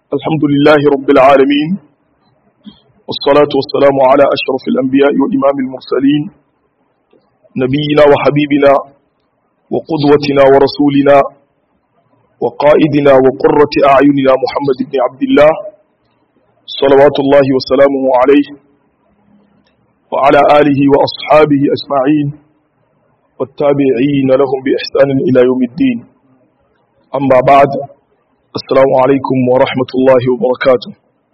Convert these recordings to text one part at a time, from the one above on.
الحمد لله رب العالمين والصلاة والسلام على أشرف الأنبياء وإمام المرسلين نبينا وحبيبنا وقدوتنا ورسولنا وقائدنا وقرة أعيننا محمد بن عبد الله صلوات الله وسلامه عليه وعلى آله وأصحابه أجمعين والتابعين لهم بإحسان إلى يوم الدين أما بعد السلام عليكم ورحمة الله وبركاته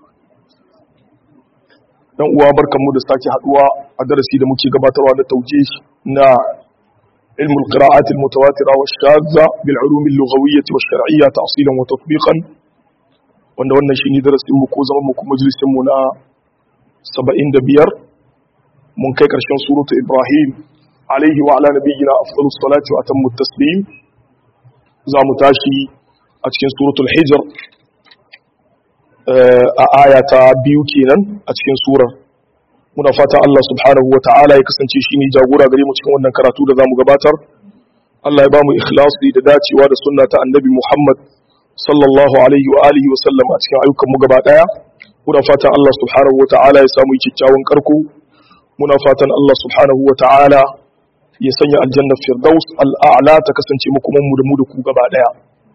dan uwa barkanmu da sake haduwa a darasi da muke gabatarwa da taujih na ilm al-qira'at al-mutawatira wa shadza bil ulum al-lughawiyyah wa shar'iyyah ta'silan wa tatbiqan wanda wannan shine darasin mu ko zaman mu kuma majalisin mu na 75 mun kai karshen suratu ibrahim alaihi wa ala nabiyyina afdalus salati wa atammu taslim za mu tashi a cikin suratul hijr a aya ta biyu kenan a cikin surar muna fatan Allah subhanahu wa ta'ala ya kasance shi ne jagora gare mu cikin wannan karatu da za mu gabatar Allah ya ba mu ikhlasi da dacewa da sunna ta annabi Muhammad sallallahu alaihi wa alihi wa sallam a cikin ayyukan mu gaba daya muna fatan Allah subhanahu wa ta'ala ya samu kyakkyawan karko muna fatan Allah subhanahu wa ta'ala ya sanya aljanna firdaus al'a'la ta kasance mu kuma mu da mu da ku gaba daya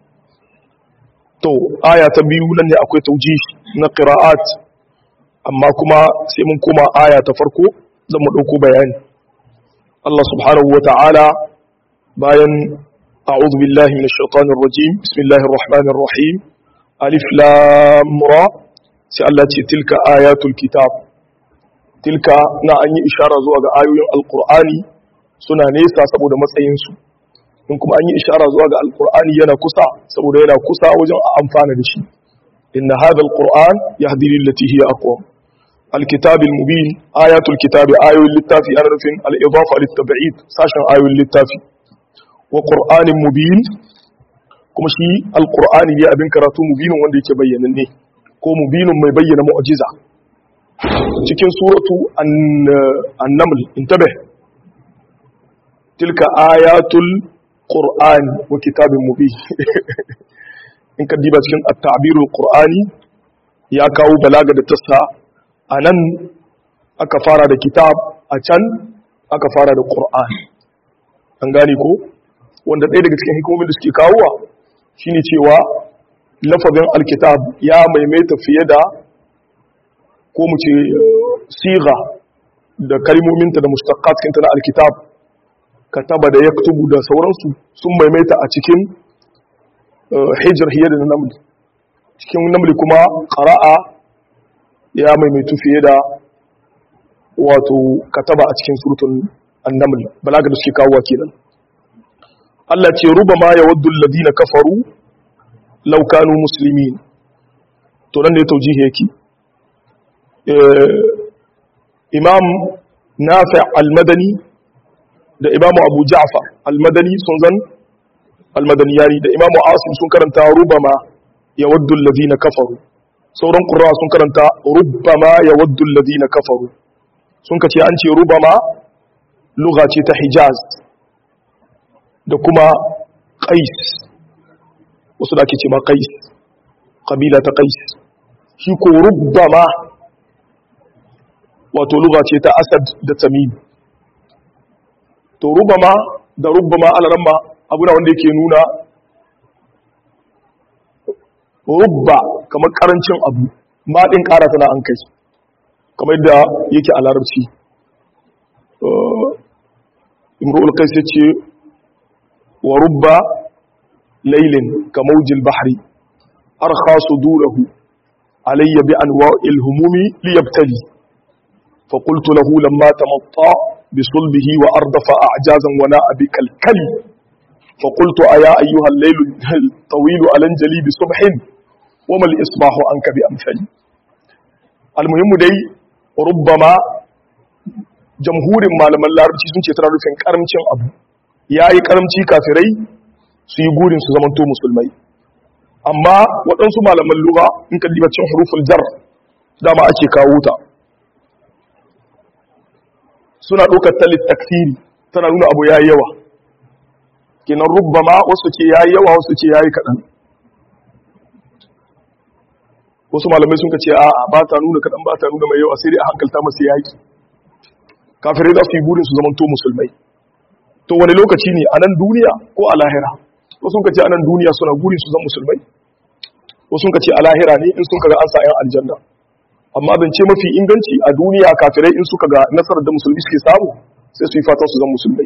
to aya ta biyu nan ne akwai tauji na qira'at amma kuma sai mun koma aya ta farko zan mu dauko bayani Allah subhanahu wata'ala bayan a'udhu billahi minash shaitanir rajim bismillahir rahmanir rahim alif lam ra sai Allah ce tilka ayatul kitab tilka na an yi ishara zuwa ga ayoyin alqur'ani suna nesa saboda matsayinsu in kuma an yi ishara zuwa ga alkur'ani yana kusa saboda yana kusa wajen a amfana da shi inna hadha alquran yahdi lillati hiya aqwam alkitab almubin ayatul kitab ayoyin littafi ana nufin al-idafa lit-tab'id sashen ayoyin littafi wa qur'anin mubin kuma shi alqur'ani ne abin karatu mubinin wanda yake bayyananne ko mubinin mai bayyana mu'jiza cikin suratu an-naml intabih tilka ayatul qur'ani wa kitabin mubin in ka diba cikin at-ta'birul qur'ani ya kawo balaga da tassa anan aka fara da kitab a can aka fara da qur'ani an gane ko wanda ɗaya daga cikin hikimomin da suke kawowa shine cewa lafazin alkitab ya maimaita fiye da ko mu ce siga da kalmominta da mustaqqat na alkitab kataba da yaktubu da sauransu sun maimaita a cikin hijr hiya da naml cikin naml kuma qara'a ya maimaitu fiye da wato kataba a cikin suratul an-naml balaga da suke kawo kenan Allah ce rubama yawaddu alladhina kafaru law kanu muslimin to nan ne taujihi yake imam nafi' al-madani da imamu abu ja'far almadani sun zan almadaniyari da imamu asim sun karanta rubama ya waddu alladhina kafaru sauran qurra sun karanta rubama ya waddu alladhina kafaru sun kace an ce rubama lugha ce ta hijaz da kuma qais wasu da ake ce ma qais kabila ta qais shi ko rubama wato lugha ce ta asad da tamim to rubama da rubama alaramma abu da wanda yake nuna rubba kamar karancin abu maɗin ƙara tana an kai kamar yadda yake a larabci imru'ul kai sai ce wa rubba lailin ka maujil bahri arkha sudurahu alayya bi anwa'il humumi liyabtali fa qultu lahu lamma tamatta بصلبه وأردف أعجازا وناء بكالكلي فقلت أيا أيها الليل الطويل ألنجلي بصبح وما الإصباح عنك بأمثلي المهم دي ربما jamhurin malaman larabci sun ce tana rufin karamcin abu ya yi karamci kafirai su yi gurin su zamanto musulmai amma waɗansu malaman lura in ka cin huruful jar dama ake kawo ta suna ɗaukar talit taksiri tana nuna abu ya yi yawa kenan rubbama wasu ce ya yi yawa wasu ce ya yi kaɗan wasu malamai sun ce a ba ta nuna kaɗan ba ta nuna mai yawa sai dai a hankalta masu yaƙi kafirai za su yi burin su zamanto musulmai to wani lokaci ne a nan duniya ko a lahira wasu sun ce a nan duniya suna burin su zama musulmai wasu sun ce a lahira ne in sun kaga an sa yan aljanna amma zance mafi inganci a duniya kafirai in suka ga nasarar da musulmi suke samu sai su yi fatan su zama musulmai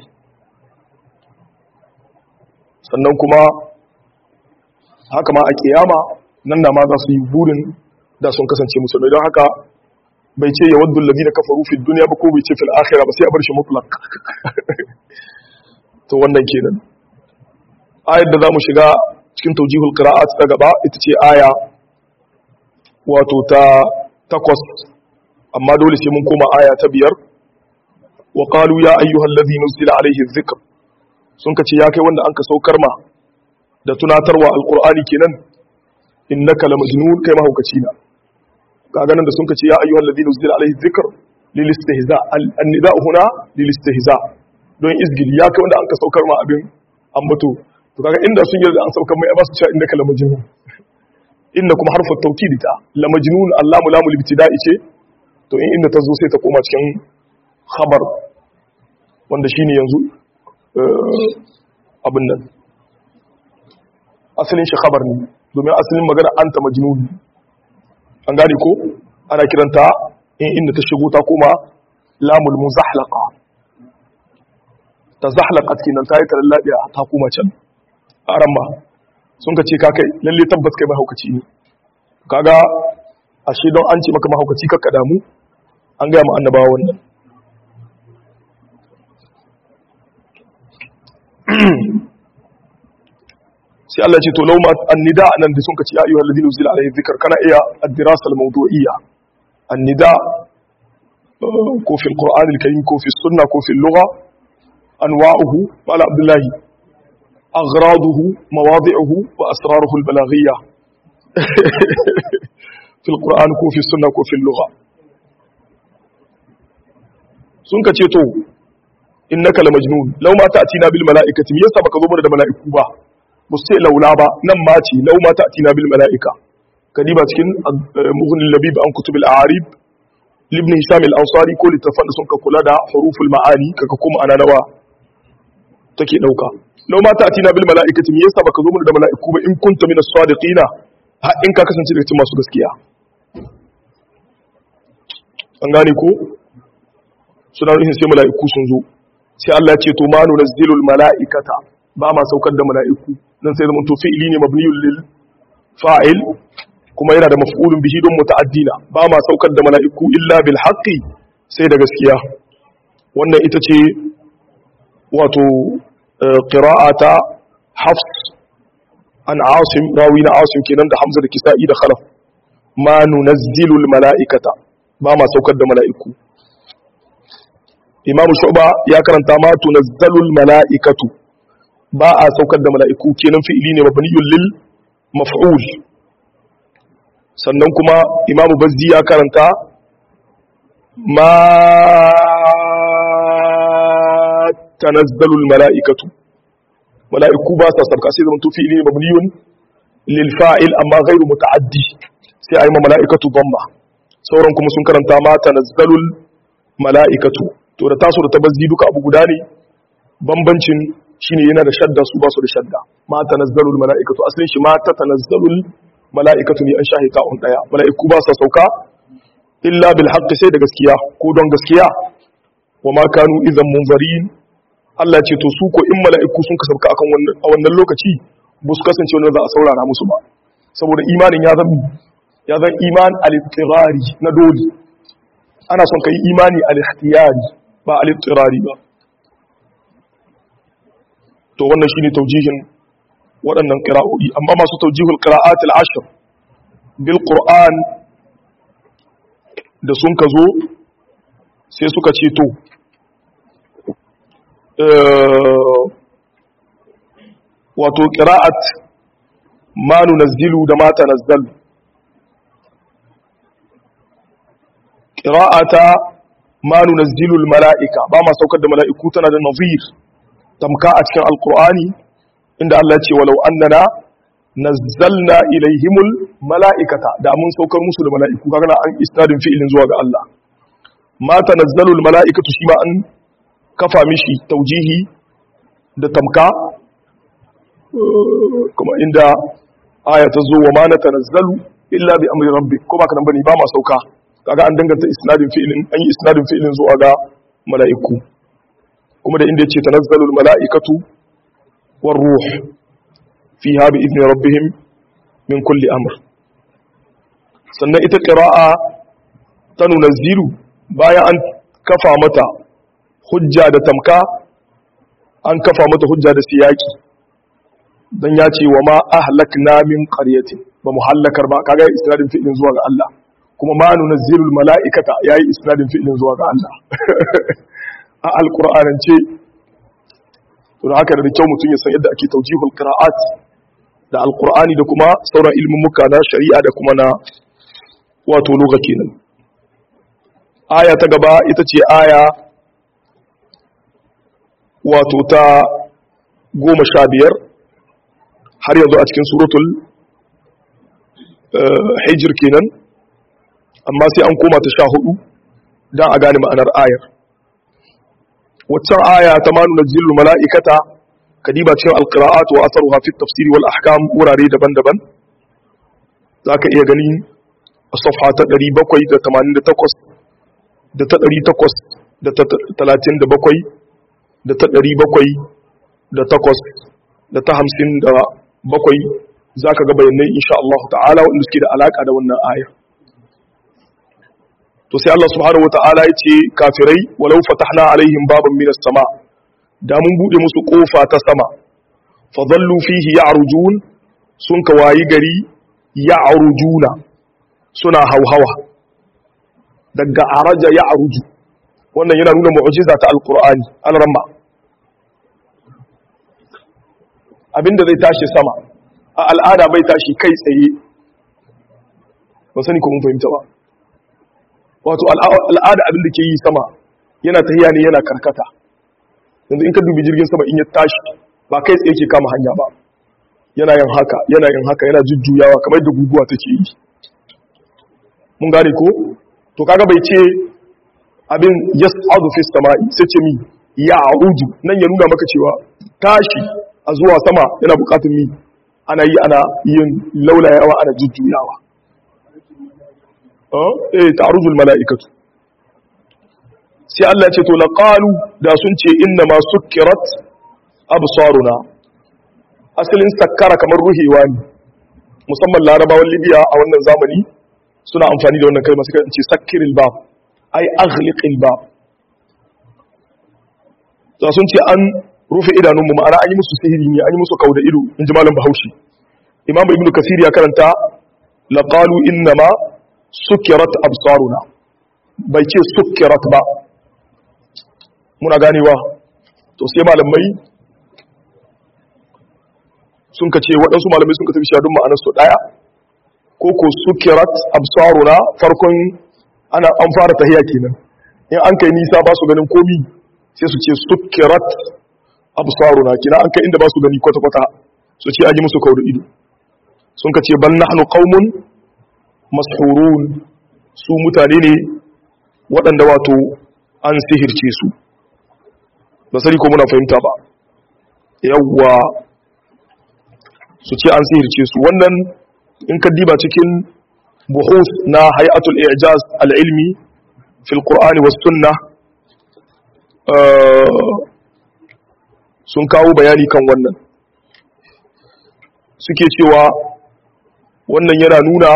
sannan kuma haka ma a kiyama nan na ma za su yi burin da sun kasance musulmai don haka bai ce ya waddu lalina kafaru fi duniya ba ko bai ce fil akhira ba sai a bar shi mutlaq to wannan kenan ayar da zamu shiga cikin tawjihul qira'at ta gaba ita ce aya wato ta takwas amma dole sai mun koma aya ta biyar wa qalu ya ayyuhal ladhi nuzila alayhi dhikr sun kace ya kai wanda anka saukar ma da tunatarwa alqur'ani kenan innaka lamajnun kai mahaukaci na kaga nan da sun kace ya ayyuhal ladhi nuzila alayhi dhikr lil istihza an nida huna lil istihza don izgil ya kai wanda anka saukar ma abin ambato to kaga inda sun yarda an saukar mai ba su cewa innaka lamajnun inna kuma harfin taukidi ta la majnun allamu lamu libtida'i ce to in inda ta zo sai ta koma cikin khabar wanda shine yanzu abin nan asalin shi khabar ne domin asalin magana anta majnun an gane ko ana kiranta in inda ta shigo ta koma lamul muzahlaqa ta zahlaqat kenan ta yi talallabiya ta koma can aramma sun ka ce ka kai lalle tabbas kai mahaukaci ne kaga ashe don an ce maka mahaukaci kakka damu an gaya ma annabawa wannan sai Allah ce to lauma annida nan da sun ka ce ya ayyuhal ladina uzila alaihi dhikr kana iya ad-dirasa al-mawdu'iyya annida ko fi al-qur'an al-karim ko fi sunna ko fi al-lugha anwa'uhu qala abdullahi أغراضه مواضعه وأسراره البلاغية في القرآن كو في السنة كو في اللغة سنك تيتو إنك لمجنون لو ما تأتينا بالملائكة ميسا بك ضمن الملائكة با مستيء لو لابا نماتي لو ما تأتينا بالملائكة كديبا تكين مغن اللبيب عن كتب الأعاريب لابن هشام الأنصاري كل تفن سنك كلا دا حروف المعاني كككم أنا نوا تكي نوكا lau ma ta atina bil mala'ikati me yasa baka zo mana da mala'iku ba in kunta minas sadiqina ha in ka kasance daga cikin masu gaskiya an gane ko suna nufin sai mala'iku sun zo sai Allah ya ce to ma nunazzilul mala'ikata ba ma saukar da mala'iku dan sai zaman to fi'ili ne mabniyul lil fa'il kuma yana da maf'ulun bihi don muta'addina ba ma saukar da mala'iku illa bil haqqi sai da gaskiya wannan ita ce wato قراءة حفص عن عاصم راوينا عاصم كنان ده حمزة الكسائي ده خلف ما ننزل الملائكة ما ما سوكد ملائكة إمام شعبة يا كرنتا ما تنزل الملائكة با سوكد ملائكة كنان في إلين مبني للمفعول sannan kuma imamu bazzi ya karanta ma tanazzalul mala'ikatu mala'iku ba sa sabka sai zaman tufi ne mabniyun lil fa'il amma ghairu muta'addi sai ayi mala'ikatu dhamma sauran kuma sun karanta ma tanazzalul mala'ikatu to da taso da tabazzi duka abu guda ne bambancin shine yana da shadda su ba su da shadda ma tanazzalul mala'ikatu asalin shi ma ta tanazzalul mala'ikatu ne an shahita un daya mala'iku ba sa sauka illa bil haqqi sai da gaskiya ko don gaskiya wa ma kanu idan munzarin Allah ce to su ko in mala'iku sun ka sauka akan wannan a wannan lokaci ba su kasance wanda za a saurara musu ba saboda imanin ya zama ya zan iman al-ittirari na dole ana son kai imani al-ikhtiyari ba al-ittirari ba to wannan shine taujihin waɗannan qira'o'i amma masu taujihul qira'at al-ashr bil qur'an da sun ka zo sai suka ce to wato ƙira'at ma nunazzilu da ma tanazzalu ƙira'ata ma nunazzilu mala'ika ba ma saukar da mala'iku tana da nazir tamka a cikin alkur'ani inda Allah ce walau annana nazzalna ilaihimul mala'ikata da mun saukar musu da mala'iku kaga na an isnadin fi'ilin zuwa ga Allah ma tanazzalul mala'ikatu shi ma an kafa mishi taujihi da tamka kuma inda aya ta zo wa ma natanazzalu illa bi amri rabbik ko ba ka nan bane ba ma sauka kaga an danganta isnadin fi'ilin an yi isnadin fi'ilin zuwa ga mala'iku kuma da inda yace tanazzalul mala'ikatu war ruh fiha bi idni rabbihim min kulli amr sannan ita qira'a ta nunazzilu bayan an kafa mata hujja da tamka an kafa mata hujja da siyaki dan ya ce wa ma ahlakna min qaryatin ba mu hallakar ba kaga isnadin fi'ilin zuwa ga Allah kuma ma nunazzilul mala'ikata yayi isnadin fi'ilin zuwa ga Allah a alqur'anance to da haka da kyau mutum ya san yadda ake tawjihul qira'at da alqur'ani da kuma sauran ilmin muka na shari'a da kuma na wato lugha kenan aya ta gaba ita ce aya wato ta goma sha biyar har yanzu a cikin suratul hijir kenan amma sai an koma ta sha hudu don a gane ma'anar ayar waccan aya ta manu na zillu mala'ikata kadiba cikin alƙira'at wa asaru hafi tafsiri wal ahkam wurare daban-daban za ka iya gani a safha ta 788 da ta 837 da ta 700 da ta 57 za ka ga bayanai insha Allah ta'ala wanda suke da alaka da wannan ayar to sai Allah subhanahu wata'ala ya ce kafirai walau fatahna alaihim baban minas sama da mun bude musu kofa ta sama fa dhallu fihi ya'rujun sun ka wayi gari ya'rujuna suna hauhawa daga araja ya'ruju wannan yana nuna mu'jiza ta alqur'ani al-ramma abinda zai tashi sama a al'ada bai tashi kai tsaye ba sani ko mun fahimta ba wato al'ada abin da ke yi sama yana tahiya ne yana karkata yanzu in ka dubi jirgin sama in ya tashi ba kai tsaye ke kama hanya ba yana yin haka yana yin haka yana jujjuyawa kamar da guguwa take yi mun gane ko to kaga bai ce abin yas'adu fi sama'i sai ce mi ya a'udu nan ya nuna maka cewa tashi a zuwa sama yana bukatun mi ana yi ana yin laulayawa ana jujjuyawa eh ta'rujul mala'ikatu sai Allah ya ce to laqalu da sun ce inna ma sukkirat absaruna asalin sakkara kamar ruhewa ne musamman larabawan libya a wannan zamani suna amfani da wannan kalma suka ce sakkiril bab ai aghliqil bab da sun ce an rufe idanunmu ma'ana an yi musu sihiri ne an yi musu kauda ido in ji malam bahaushe imam ibnu kasir ya karanta laqalu innama sukirat absaruna bai ce sukirat ba muna ganewa to sai malamai sun ka ce waɗansu malamai sun ka tafi shadun ma'anar su ɗaya ko ko sukirat absaruna farkon ana an fara tahiya kenan in an kai nisa ba su ganin komi sai su ce sukirat absaruna kina an kai inda ba su gani kwata-kwata su ce an yi musu kawo ido sun ka ce ban nahnu qaumun mashurun su mutane ne waɗanda wato an sihirce su ba sani ko muna fahimta ba yawwa su ce an sihirce su wannan in ka diba cikin buhus na hay'atul i'jaz al-ilmi fil qur'ani was sunna sun kawo bayani kan wannan suke cewa wannan yana nuna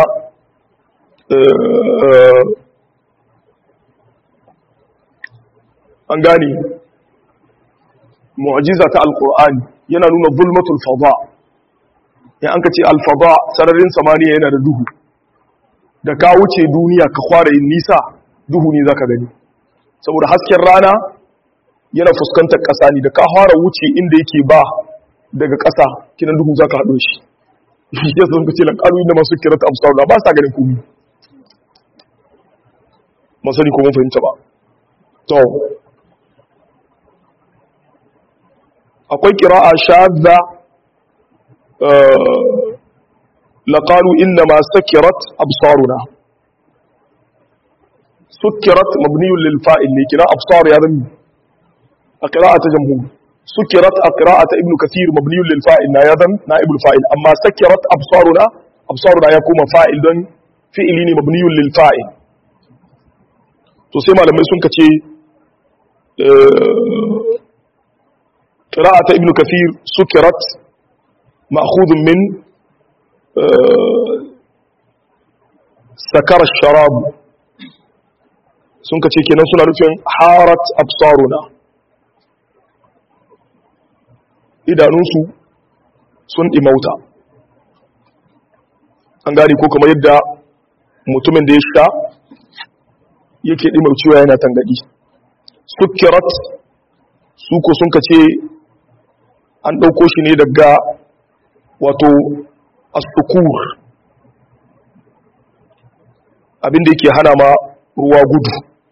an gane mu'ajiza ta alkur'ani yana nuna zulmatul fada in an ka ce alfada sararin samaniya yana da duhu da ka wuce duniya ka kwara yin nisa duhu ne zaka gani saboda hasken rana yana fuskantar ƙasa ne da ka fara wuce inda yake ba daga ƙasa kinan duhu zaka haɗo shi ya sun ka ce lanƙaru inda masu kirata amsarula ba sa ganin komi masani ko mun fahimta ba to akwai kira'a shadda laqalu inna ma sakirat absaruna sukirat mabniyun lil fa'il ne kira absar ya zama a qira'at jamhur sukirat a qira'at ibn kathir mabniyun lil fa'il na ya zama na'ib al fa'il amma sakirat absaruna absaruna ya kuma fa'il don fi'ili ne mabniyun lil fa'il to sai malamai sun kace qira'at ibn kathir sukirat ma'khudh min sakar sharab sun ka ce kenan suna nufin harat absaruna idanunsu sun ɗimauta an gane ko kamar yadda mutumin da ya sha yake ɗimaucewa yana tangaɗi sukirat su ko sun ka ce an ɗauko shi ne daga wato asukur abinda yake hana ma ruwa gudu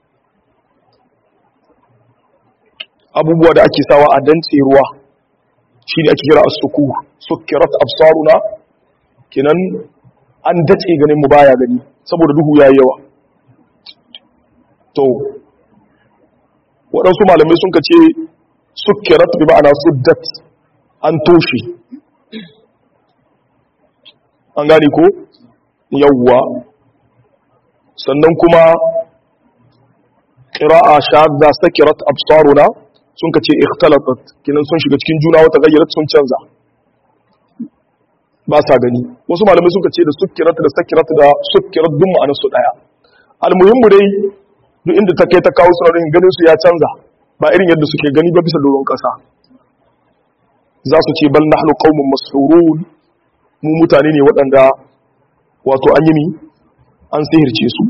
abubuwa da ake sawa a dantse ruwa shi ne ake kira asukur sukirat absaruna kenan an dace ganin mu baya gani saboda duhu ya yawa to waɗansu malamai sun ka ce sukirat bi ma'ana suddat an toshe an gane ko yawwa sannan kuma ƙira'a shadda sakirat absaruna sun ka ce ikhtalatat kinan sun shiga cikin juna wata gayyarat sun canza ba sa gani wasu malamai suka ce da sukirat da sakirat da sukirat duk ma'anar su daya almuhimmu dai duk inda ta kai ta kawo suna ganin su ya canza ba irin yadda suke gani ba bisa doron kasa za su ce bal nahnu qaumun mas'urun mu mutane ne waɗanda wato an yi mi an sihirce su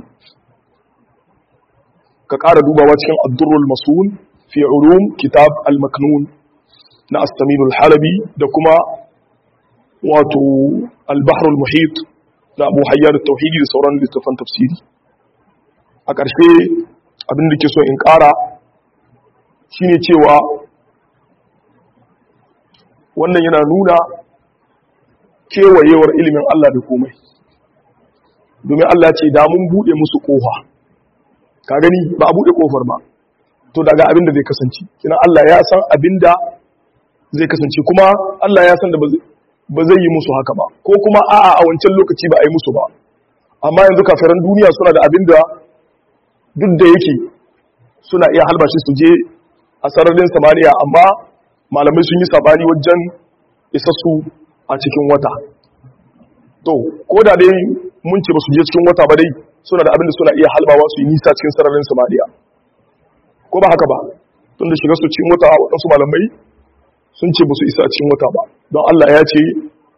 ka ƙara dubawa cikin addurrul masul fi ulum kitab al-maknun na astaminul halabi da kuma wato al-bahrul muhit na abu hayyar tauhidi da sauran littafan tafsiri a ƙarshe abin da ke so in ƙara shine cewa wannan yana nuna kewayewar ilimin Allah da komai domin Allah ce da mun bude musu kofa ka gani ba a bude kofar ba to daga abin da zai kasance kina Allah ya san abin da zai kasance kuma Allah ya san da ba zai yi musu haka ba ko kuma a'a a wancan lokaci ba a yi musu ba amma yanzu kafiran duniya suna da abin da duk da yake suna iya halbashi su je a sararin samaniya amma malamai sun yi sabani wajen isassu a cikin wata to ko da dai mun ce ba su je cikin wata ba dai suna da abin da suna iya halbawa su yi nisa cikin sararin samaniya ko ba haka ba tun da shiga su cikin wata waɗansu malamai sun ce ba su isa cikin wata ba don Allah ya ce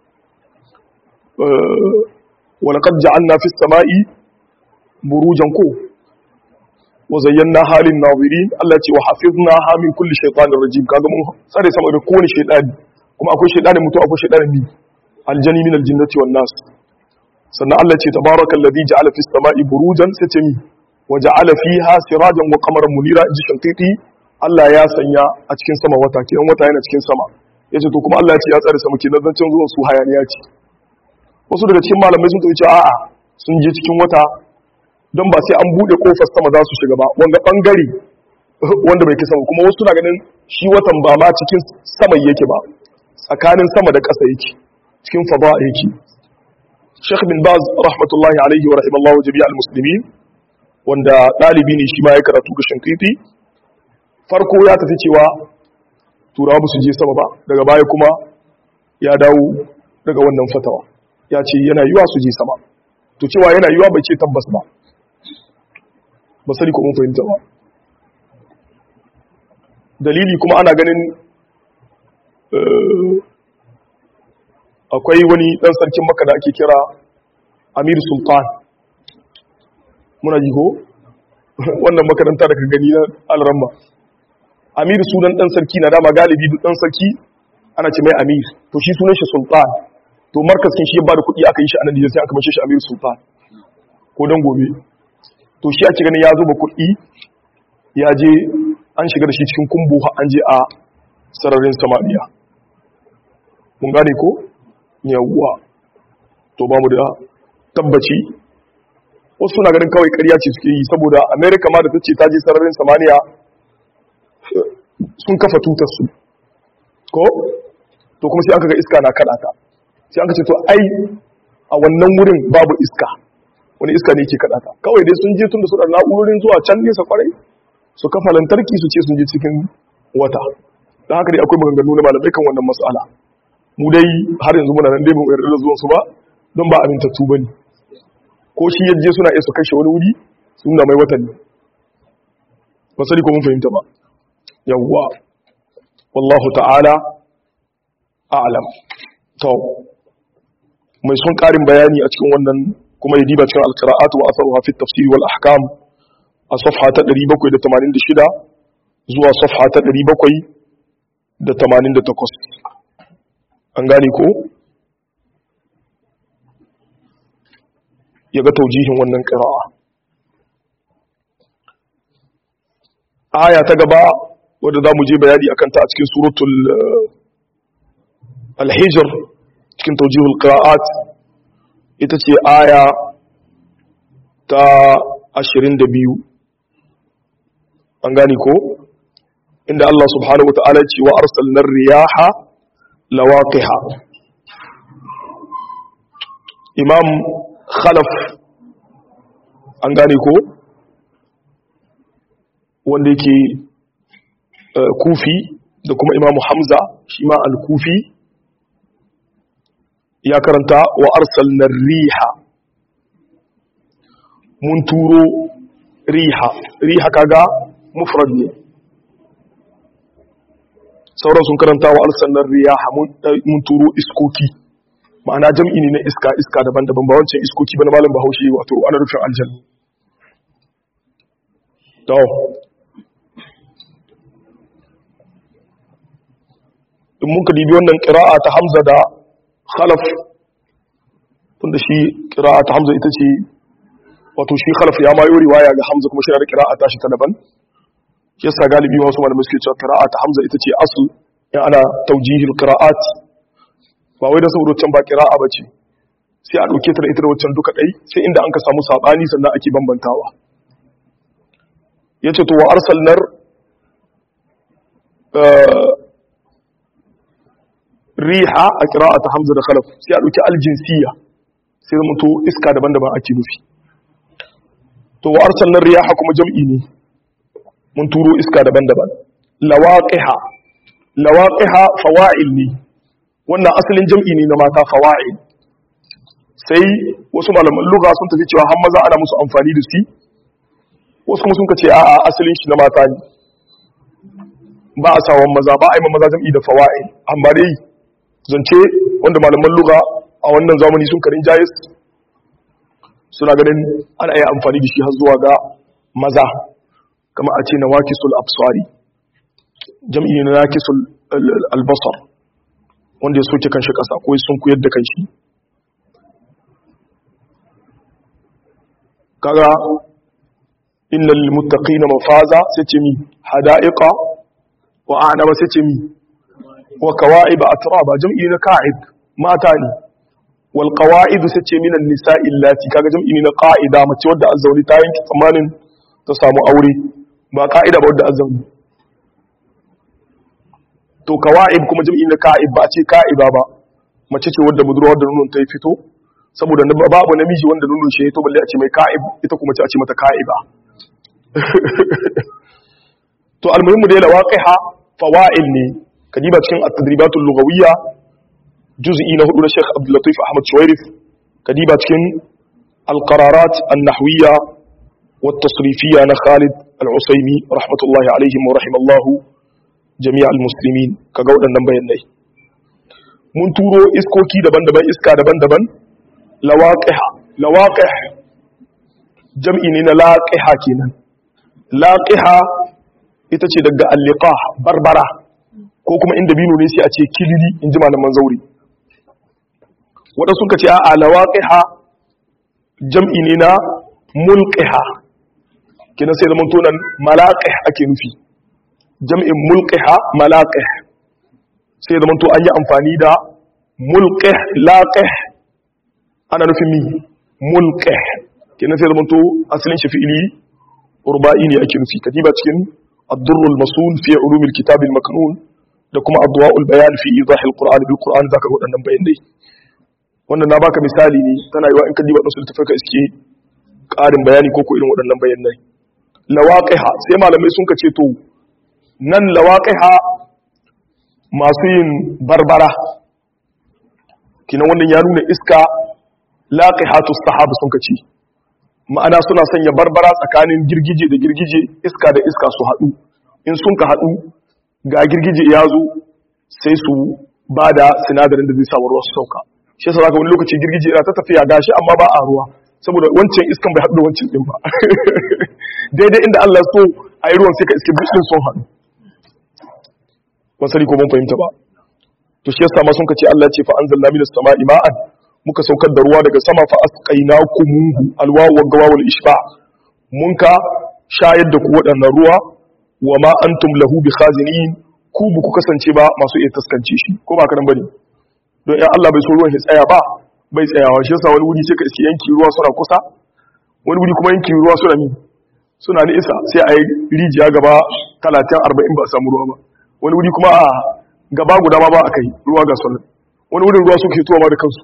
walakad ja'alna fis sama'i burujan ko wa zayyana halin nazirin Allah ce wa hafizna ha min kulli shaytanir rajim kaga mun tsare sama da kowane shaytani kuma akwai shaytanin mutu akwai shaytanin bi aljani min aljinnati wan nas sannan Allah ce tabarakal ladhi ja'ala fis sama'i burujan sai ce mi wa ja'ala fiha sirajan wa qamaran munira ji shankiti Allah ya sanya a cikin sama wata kiran wata yana cikin sama yace to kuma Allah ya ce ya tsare sama kenan zancen zuwan su hayaniya ce wasu daga cikin malamai sun ce a'a sun je cikin wata don ba sai an bude kofar sama za su shiga ba wanga bangare wanda bai kisa kuma wasu na ganin shi watan ba ma cikin sama yake ba tsakanin sama da ƙasa yake cikin fada yake Sheikh bin Baz rahmatullahi alaihi wa rahimallahu jami'al muslimin wanda dalibi ne shi ma ya karatu ga Shankiti farko ya tafi cewa turawa ba su je sama ba daga baya kuma ya dawo daga wannan fatawa ya ce yana yiwa su je sama to cewa yana yiwa bai ce tabbas ba ba sani ko mun fahimta ba dalili kuma ana ganin akwai wani dan sarkin maka da ake kira amir sultan muna ji ko wannan makaranta da ka gani na alramma amir sunan dan sarki na dama galibi duk dan sarki ana ce mai amir to shi sunan shi sultan to markaskin shi ya bada kuɗi aka yi shi a nan sai aka mace shi amir sultan ko dan gobe to shi ake ganin ya zuba kuɗi ya je an shiga da shi cikin kumbu an je a sararin samaniya mun gane ko yawwa to ba mu da tabbaci wasu suna ganin kawai ƙarya ce suke yi saboda america ma da ta ce ta je sararin samaniya sun kafa tutar su ko to kuma sai aka ga iska na kaɗa ta sai aka ce to ai a wannan wurin babu iska wani iska ne ke kaɗa ta kawai dai sun je tun da su da na'urorin zuwa can nesa kwarai su kafa lantarki su ce sun je cikin wata da haka dai akwai maganganu na malamai kan wannan matsala mu dai har yanzu muna nan dai mu yarda da zuwan su ba don ba amintattu ba ne ko shi yaje suna iya su kashe wani wuri sun na mai watanni ba sani ko mun fahimta ba yawwa wallahu ta'ala a'lam to mai sun karin bayani a cikin wannan kuma ya diba cikin al-qira'at wa atharuha fi at-tafsir wal ahkam a safha ta 786 zuwa safha ta 788 an gane ko ya ga taujihin wannan ƙira'a aya ta gaba wadda za mu je bayani a kanta a cikin suratul alhijir cikin taujihul ƙira'at ita ce aya ta ashirin da biyu an gane ko inda Allah subhanahu wa ta'ala ce wa arsalnar riyaha lawaqiha imam khalaf an gane ko wanda yake kufi da kuma imamu hamza shi ma al-kufi ya karanta wa arsalnar riha mun turo riha riha kaga mufrad ne sauran sun karanta wa arsalnar riha mun turo iskoki ma'ana jam'i ne na iska iska daban-daban ba wancan iskoki ba na malam bahaushe wato ana rufin aljanna to in muka dibi wannan ƙira'a ta hamza da khalaf tunda shi ƙira'a ta hamza ita ce wato shi khalaf ya mayo riwaya ga hamza kuma shi da ƙira'a ta shi ta daban yasa galibi wasu malamai suke cewa ƙira'a ta hamza ita ce asul in ana taujihil qira'at ba wai da saboda wancan ba qira'a bace sai a dauke ta da ita da wancan duka dai sai inda an ka samu sabani sannan ake bambantawa yace to wa arsalnar riha a qira'at hamza da khalaf sai a dauki aljinsiya sai zama to iska daban-daban ake nufi to wa arsalnar riyaha kuma jam'i ne mun turo iska daban-daban lawaqiha lawaqiha fawa'il ne wannan asalin jam'i ne na mata fawa'il sai wasu malaman lugha sun tafi cewa har maza ana musu amfani da su wasu kuma sun ka ce a'a asalin shi na mata ne ba a sawan maza ba a yi maza jam'i da fawa'il amma dai zance wanda malaman lugha a wannan zamani sun karin jayis suna ganin ana yi amfani da shi har zuwa ga maza kama a ce na wakisul absari jam'i ne na wakisul albasar wanda ya soke kanshi ƙasa ko sun kuyar da kanshi kaga innal muttaqina mafaza sai ce mi hada'iqa wa a'naba sai ce mi wa kawa'ib atraba jam'i na ka'ib mata ne wal qawa'id sai ce minan nisa'i allati kaga jam'i ne na qa'ida mace wadda azzauni ta yanki tsammanin ta samu aure ba ka'ida ba wadda azzauni to kawa'ib kuma jam'i na ka'ib ba a ce ka'iba ba mace ce wadda budurwa wadda nunun ta yi fito saboda babu namiji wanda nunun shi to balle a ce mai ka'ib ita kuma ce a ce mata ka'iba to almuhimmu dai lawaqiha fawa'il ne kadiba cikin at-tadribatul lughawiyya juz'i na hudu na Sheikh Abdul Latif Ahmad Shuwairif kadiba cikin al-qararat an-nahwiyya wat-tasrifiyya na Khalid al-Usaymi rahmatullahi alaihim wa rahimallahu jami'al muslimin kaga waɗannan bayanai mun turo iskoki daban-daban iska daban-daban lawaqiha lawaqih jam'i ne na laqiha kenan laqiha ita ce daga alliqah barbara ko kuma inda bino ne sai a ce kilili in ji malaman zauri wanda suka ce a lawaqiha jam'i ne na mulqiha kenan sai zaman tonan malaqih ake nufi jam'in mulqiha malaqih sai zaman to an yi amfani da mulqih laqih ana nufin mi mulqih kenan sai zama to asalin shi fi'ili urba'i ne ake nufi kadiba cikin ad-durrul masul fi ulumil kitab al-maknun da kuma adwa'ul bayan fi idah al-qur'an bil qur'an zaka ga wadannan bayanai wannan na baka misali ne tana yiwa in ka diba nasu tafaka iske ƙarin bayani ko ko irin waɗannan bayanai lawaqiha sai malamai sun kace to nan lawaqiha masu yin barbara kina wannan ya nuna iska laqihatu sahaba sun kace ma'ana suna sanya barbara tsakanin girgije da girgije iska da iska su haɗu in sun ka haɗu ga girgije ya zo sai su ba da sinadarin da zai sa ruwa su sauka shi yasa zaka wani lokaci girgije yana ta tafiya gashi amma ba a ruwa saboda wancan iskan bai haɗu da wancan din ba daidai inda Allah so a yi ruwan sai ka iske bishin sun haɗu ban sani ko mun fahimta ba to shi yasa ma sun kace Allah ce fa anzalna minas sama'i ma'an muka saukar da ruwa daga sama fa asqaynakumuhu alwawu wa gawawul ishba mun ka shayar da ku waɗannan ruwa wa ma antum lahu bikhazinin ku bu ku kasance ba masu iya taskance shi ko ba kadan bane don in Allah bai so ruwan ya tsaya ba bai tsayawa shi yasa wani wuri sai ka iske yanki ruwa suna kusa wani wuri kuma yanki ruwa suna ni suna nisa sai a yi rijiya gaba 30 40 ba a samu ruwa ba wani wuri kuma a gaba guda ma ba a kai ruwa ga sunan wani wurin ruwa suke tuwa ma da kansu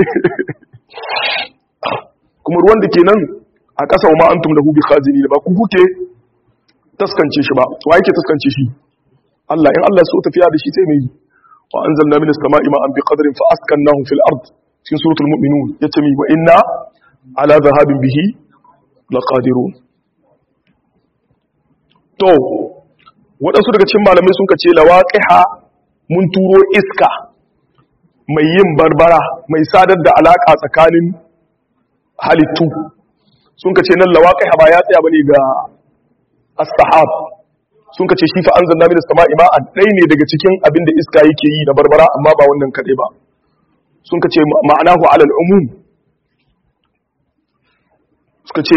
kuma ruwan da ke nan a ƙasa wa ma'antum da hubi khazini da ba ku kuke taskance shi ba wa yake taskance shi Allah in Allah so tafiya da shi sai mai wa anzalna minas sama'i ma'an bi qadrin fa askannahu fil ard cikin suratul mu'minun yace mi wa inna ala zahabin bihi laqadirun to waɗansu daga cikin malamai sun kace lawaqiha mun turo iska mai yin barbara mai sadar da alaka tsakanin halittu sun kace nan lawaqiha ba ya tsaya bane ga as-sahab sun kace shi fa anzalna minas sama'i ma'an dai ne daga cikin abinda iska yake yi na barbara amma ba wannan kadai ba sun kace ma'anahu alal umum suka ce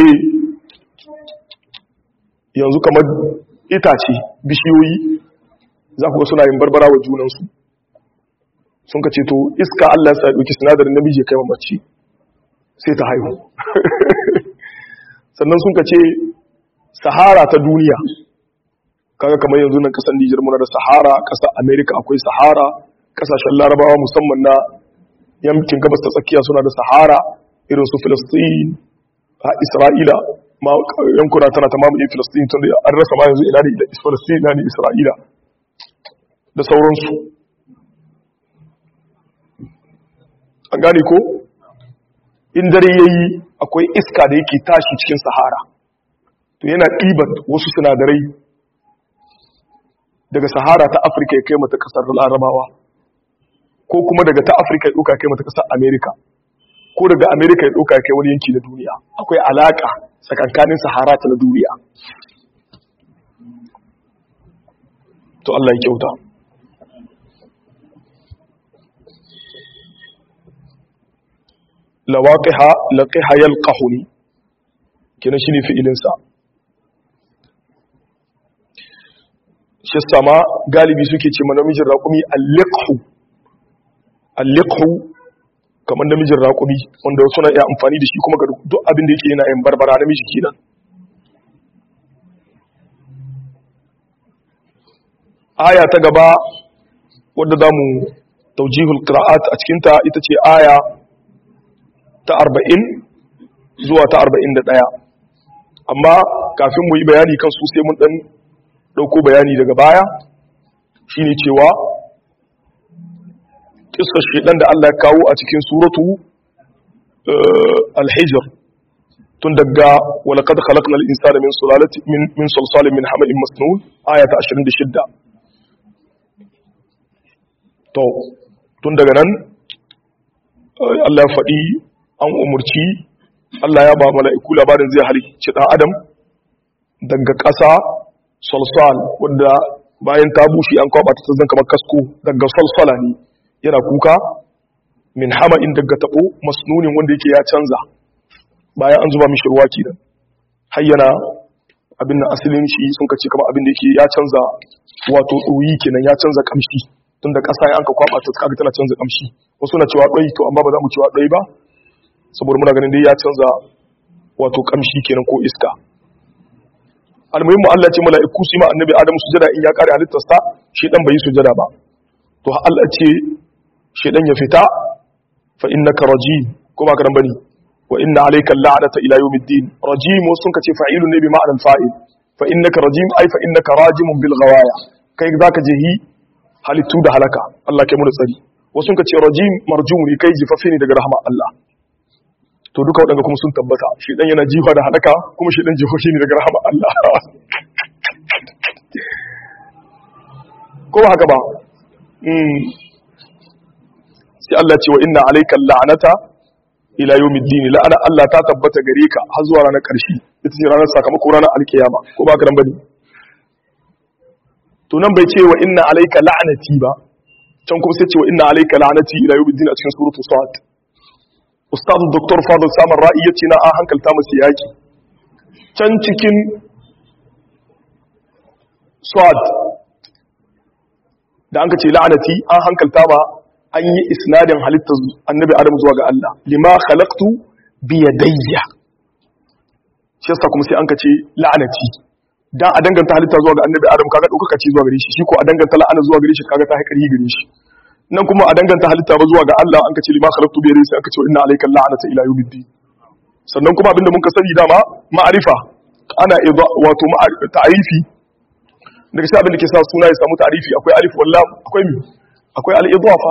yanzu kamar itace bishiyoyi za ku ga suna yin barbara wa junansu sun ka ce to iska Allah ya ɗauki sinadarin namiji kai mace sai ta haihu sannan sun ka ce sahara ta duniya kaga kamar yanzu nan kasar Nijar muna da sahara kasar America akwai sahara kasashen larabawa musamman na yankin gabas ta tsakiya suna da sahara irin su Filistin a Isra'ila ma yankuna tana ta mamaye Filistin tun da an rasa ma yanzu ina ne Filistin ina ne Isra'ila da sauransu an gane ko in dare yayi akwai iska da yake tashi cikin sahara to yana ɗiban wasu sinadarai daga sahara ta afirka ya kai mata ƙasar larabawa ko kuma daga ta afirka ya ɗauka kai mata ƙasar amerika ko daga amerika ya ɗauka kai wani yanki na duniya akwai alaƙa tsakankanin sahara ta na duniya to allah ya kyauta lawaqiha laqiha yalqahuni kenan shine fi'ilinsa shi sama galibi suke ce namijin raƙumi al-liqhu al-liqhu kamar namijin raƙumi wanda suna iya amfani da shi kuma ga duk abin da yake yana yin barbara namiji kenan aya ta gaba wadda zamu taujihul qira'at a cikin ta ita ce aya ta 40 zuwa ta 41 amma kafin mu yi bayani kan su sai mun dan dauko bayani daga baya shine cewa kissar shedan da Allah ya kawo a cikin suratu al-hijr tun daga walaqad khalaqnal insana min sulalati min min salsalin min hamalin masnun aya ta 26 to tun daga nan Allah ya faɗi an umurci Allah ya ba mala'iku labarin zai halicci ɗan adam daga ƙasa salsal wadda bayan ta bushe an kwaba ta zan kamar kasko daga salsala ne yana kuka min hama'in daga taɓo masnunin wanda yake ya canza bayan an zuba mishi ruwa kenan har yana abin nan asalin shi sun kace kamar abin da yake ya canza wato ɗoyi kenan ya canza kamshi tun da ƙasa an ka kwaba ta kaga tana canza kamshi wasu na cewa ɗoyi to amma ba za mu cewa ɗoyi ba saboda muna ganin dai ya canza wato kamshi kenan ko iska almuhimmu Allah ce mala'iku su yi ma annabi Adamu sujada in ya kare halittarsa shedan bai yi sujada ba to Allah ce shedan ya fita fa innaka rajim ko ba ka dan bane wa inna alayka la'nata ila yawmiddin rajim sun kace fa'ilun ne bi ma'anar fa'il fa innaka rajim ay fa innaka rajimun bil ghawaya kai zaka je hi halittu da halaka Allah kai mu da tsari wasu kace rajim marjum ne kai jifafi ne daga rahama Allah to duka waɗanda kuma sun tabbata shi dan yana jifa da halaka kuma shi dan jifafi ne daga rahama Allah ko ba haka ba sai Allah ce wa inna alayka la'nata ila yawmiddin la'ana Allah ta tabbata gare ka har zuwa ranar ƙarshe ita ce ranar sakamako ranar alkiyama ko ba ka nan bane to nan bai ce wa inna alayka la'nati ba can kuma sai ce wa inna alayka la'nati ila yawmiddin a cikin suratul sad ustaz dr fadl samar ra'i yace na an hankalta musu yaki can cikin sad da an ka ce la'nati an hankalta ba an yi isnadin halittar annabi adam zuwa ga Allah lima khalaqtu bi yadayya shi yasa kuma sai an kace la'anati dan a danganta halitta zuwa ga annabi adam kaga dauka ce zuwa gare shi shi ko a danganta la'ana zuwa gare shi kaga ta haƙari gare shi nan kuma a danganta halitta ba zuwa ga Allah an kace lima khalaqtu bi yadayya sai an kace inna alayka la'anata ila yawmiddin sannan kuma abinda mun ka sani dama ma'arifa ana wato ta'arifi daga shi abin da ke sa suna ya samu ta'arifi akwai alif wallah akwai mi akwai al-idafa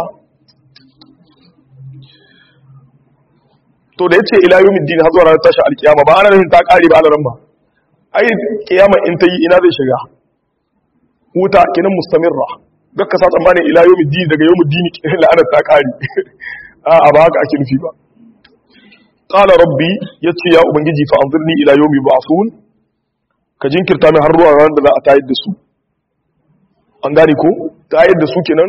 to da yace ila yawmiddin har zuwa ranar tashi alkiyama ba ana nufin ta kare ba alaran ba ai kiyama in ta yi ina zai shiga wuta kinan mustamirra gakka sa tsammanin ila yawmiddin daga yawmiddin la'anar ta kare a ba haka ake nufi ba qala rabbi yace ya ubangiji fa anzirni ila yawmi ba'thun ka jinkirta min har zuwa ranar da za a tayar da su an gane ko tayar da su kenan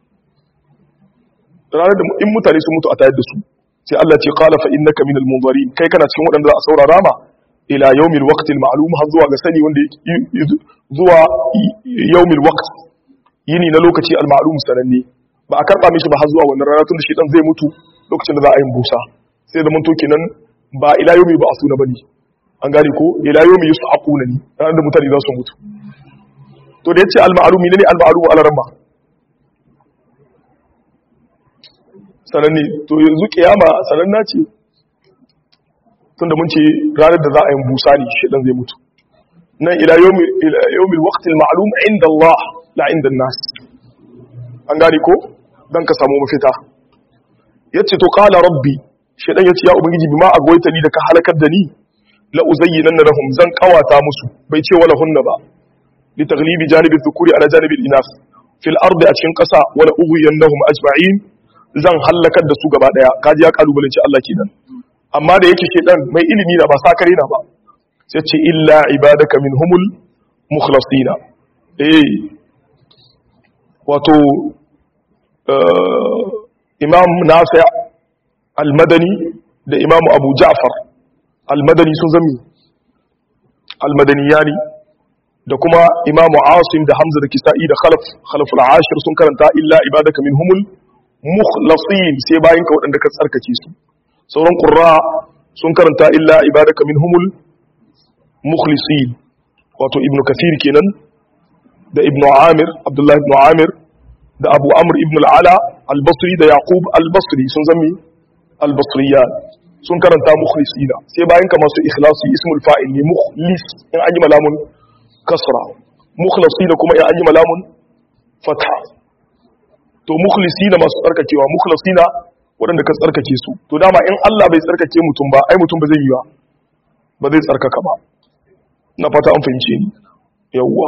ranar da in mutane sun mutu a tayar da su sai Allah ce qala fa innaka minal munzirin kai kana cikin waɗanda za a saurara ma ila yawmil waqtil ma'lum har zuwa ga sani wanda zuwa yawmil waqt yini na lokaci al ma'lum sananne ba a karba mishi ba har zuwa wannan rana tun da shi dan zai mutu lokacin da za a yi busa sai da mun to kenan ba ila yawmi ba asuna bane an gane ko ila yawmi yus'aquna ni ranar da mutane za su mutu to da yace al ma'lum ne al ma'lum ala ramma sananne to yanzu kiyama sananna ce tunda mun ce ranar da za a yi busa ne shi dan zai mutu nan ila yawmi ila yawmi alwaqt alma'lum inda Allah la inda an-nas an gane ko dan ka samu mafita yace to qala rabbi shedan yace ya ubangiji bima agwaita ni da ka halakar da ni la uzayyinanna lahum zan kawata musu bai ce wala hunna ba li taghlibi janibi dhukuri ala janibi al-inas fil ardi a cikin kasa wala ughwiyannahum ajma'in zan hallakar da su gaba daya kaji ya kalubalanci Allah kenan amma da yake shedan mai ilimi na ba sakare na ba sai ce illa ibadaka minhumul mukhlasina eh wato imam nafi al-madani da imam abu ja'far al-madani sun zami al-madaniyani da kuma imam asim da hamza da kisa'i da khalaf khalaf al-ashir sun karanta illa ibadaka minhumul mukhlasin sai bayan ka waɗanda ka tsarkake su sauran qurra sun karanta illa ibadaka minhumul mukhlisin wato ibn kathir kenan da ibn amir abdullahi ibn amir da abu amr ibn al-ala al-basri da yaqub al-basri sun zami al-basriyan sun karanta mukhlisina sai bayan ka masu ikhlasi ismul fa'il ne mukhlis in an yi malamun kasra mukhlisina kuma in an yi malamun fatha to mukhlisina masu tsarkakewa mukhlisina waɗanda ka tsarkake su to dama in Allah bai tsarkake mutum ba ai mutum ba zai yi ba ba zai tsarkaka ba na fata an fahimce ni yawwa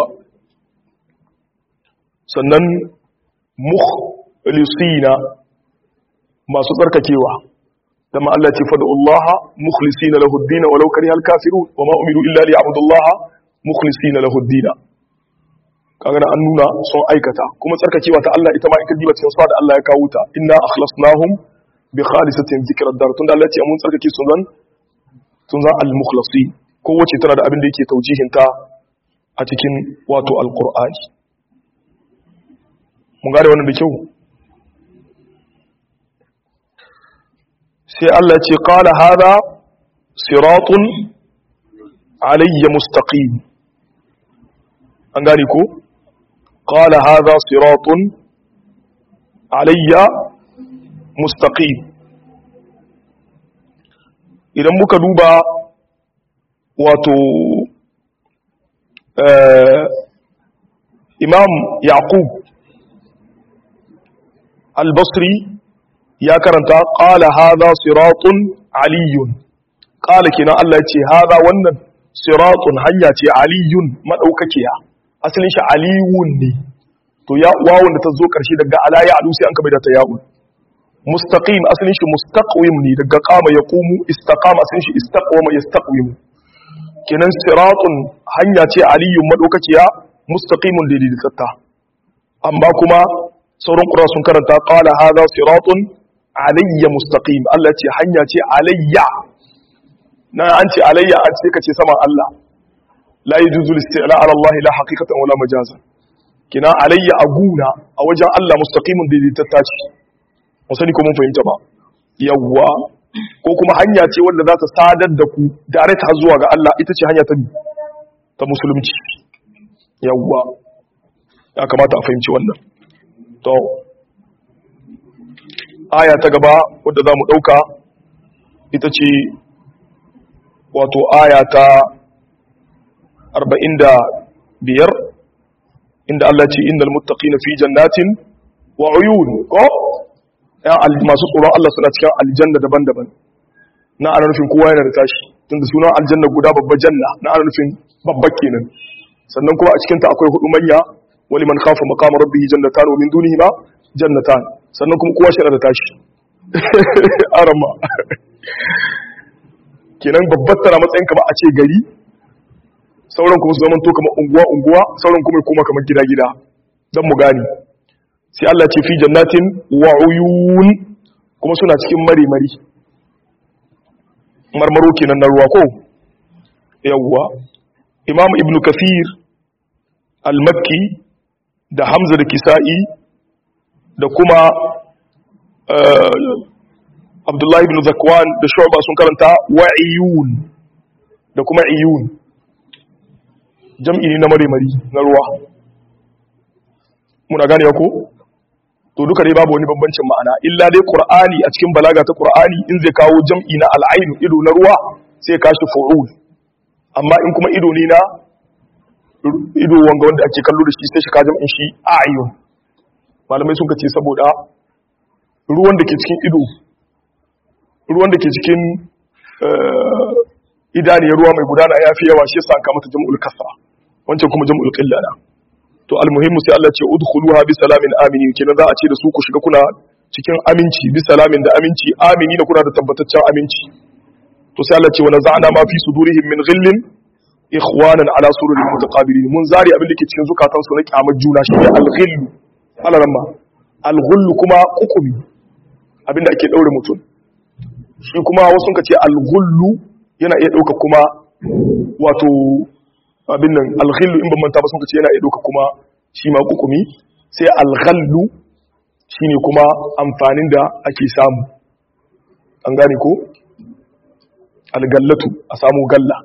sannan mukhlisina masu tsarkakewa dama Allah ce fa Allah mukhlisina lahu ad-din walau karihal kafirun wa ma umiru illa liya'budullaha mukhlisina lahu ad-din kaga an nuna sun aikata kuma tsarkakewa ta Allah ita ma in ka diba cikin sa da Allah ya kawo ta inna akhlasnahum bi khalisatin zikra dar tunda Allah ya ce mun tsarkake su zan tun zan al-mukhlasin kowace tana da abin da yake taujihin ta a cikin wato al-qur'ani mun gane wannan da kyau sai Allah ce qala hada siratun alayya mustaqim an gane ko qala hada siratun alayya mustaqim idan muka duba wato imam yaqub al-basri ya karanta qala hadha siratun aliyun qala kina Allah ya ce hadha wannan siratun hanya ce aliyun madaukakiya asalin shi aliyun ne to ya wawun da ta zo karshe daga ala ya alu sai an kabe da ta ya'un mustaqim asalin shi mustaqwim ne daga qama yaqumu istaqama asalin shi istaqwama yastaqwim kenan siratun hanya ce aliyun madaukakiya mustaqimun daidaitatta amma kuma sauran qura sun karanta qala hadha siratun alayya mustaqim Allah ce hanya ce alayya na an ce alayya an ce kace saman Allah la yajuzu al-isti'la ala Allah la haqiqatan wala majazan kina alayya aguna a wajen Allah mustaqimun daidaitatta ce musani ko mun fahimta ba yawwa ko kuma hanya ce wanda za ta sadar da ku direct har zuwa ga Allah ita ce hanya ta ta musulunci yawwa ya kamata a fahimci wannan to aya ta gaba wadda za mu ɗauka ita ce wato aya ta 45 inda Allah ce innal muttaqina fi jannatin wa uyun ko ya masu tsoron Allah suna cikin aljanna daban-daban na ana nufin kowa yana da tashi tunda sunan aljanna guda babba janna na ana nufin babba kenan sannan kuma a cikin ta akwai hudu manya wali man khafa maqama rabbih jannatan wa min dunihi ma jannatan sannan kuma kowa shi da tashi arama kenan babbar tana matsayin kama a ce gari sauran kuma su zaman to kamar unguwa unguwa sauran kuma kuma kamar gida gida dan mu gani sai Allah ce fi jannatin wa uyun kuma suna cikin mari mari marmaro kenan na ruwa ko yawwa imam ibnu kafir al-makki da hamza da kisa'i da kuma abdullahi ibn zakwan da shu'ba sun karanta wa'iyun da kuma iyun jam'i ne na marimari na ruwa muna gane ko to duka dai babu wani bambancin ma'ana illa dai qur'ani a cikin balaga ta qur'ani in zai kawo jam'i na al'ain ido na ruwa sai kashi fu'ul amma in kuma ido ne na ido wanga wanda ake kallo da shi sai shi ka jam'in shi ayun malamai sun ce saboda ruwan da ke cikin ido ruwan da ke cikin idaniyar ruwa mai gudana ya fi yawa shi yasa ka mata jam'ul kasra wancan kuma jam'ul qilla na to almuhimmu sai Allah ce udkhuluha bi salamin aminin kenan za a ce da su ku shiga kuna cikin aminci bi salamin da aminci amini da kuna da tabbataccen aminci to sai Allah ce wa naza'na ma fi sudurihim min ghillin ikhwanan ala sururin mutaqabilin mun zari abin da ke cikin zukatan su na kyamar juna shi ne al-ghill alaramma al-ghull kuma kukumi abin da ake daure mutum shi kuma wasu ka ce al-ghullu yana iya dauka kuma wato abin nan al-ghillu in ban manta ba sun ka ce yana iya dauka kuma shi ma kukumi sai al-ghallu shine kuma amfanin da ake samu an gane ko al-gallatu a samu galla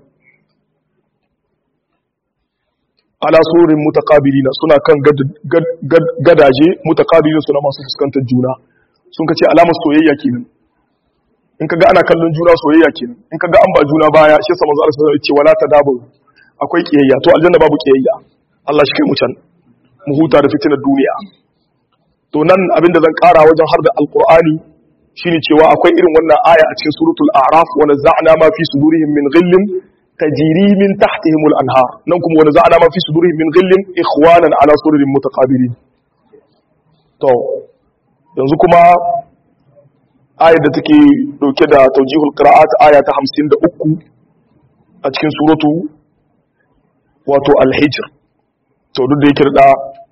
ala surin mutaqabilina suna kan gadaje mutaqabilin suna masu fuskantar juna sun kace alamar soyayya kenan in kaga ana kallon juna soyayya kenan in kaga an ba juna baya shi sa manzo Allah sallallahu alaihi wasallam ya ce wala tadabu akwai kiyayya to aljanna babu kiyayya Allah shi kai mu can mu huta da fitinar duniya to nan abinda zan kara wajen har da alqur'ani shine cewa akwai irin wannan aya a cikin suratul a'raf wa nazza'na ma fi sudurihim min ghillin tajri min tahtihim al-anhar nan kuma wa nazza'na ma fi sudurihim min ghillin ikhwanan ala sururin mutaqabilin to yanzu kuma ayar da take dauke da taujihul qira'at aya ta 53 a cikin suratu wato al-hijr to duk da yake da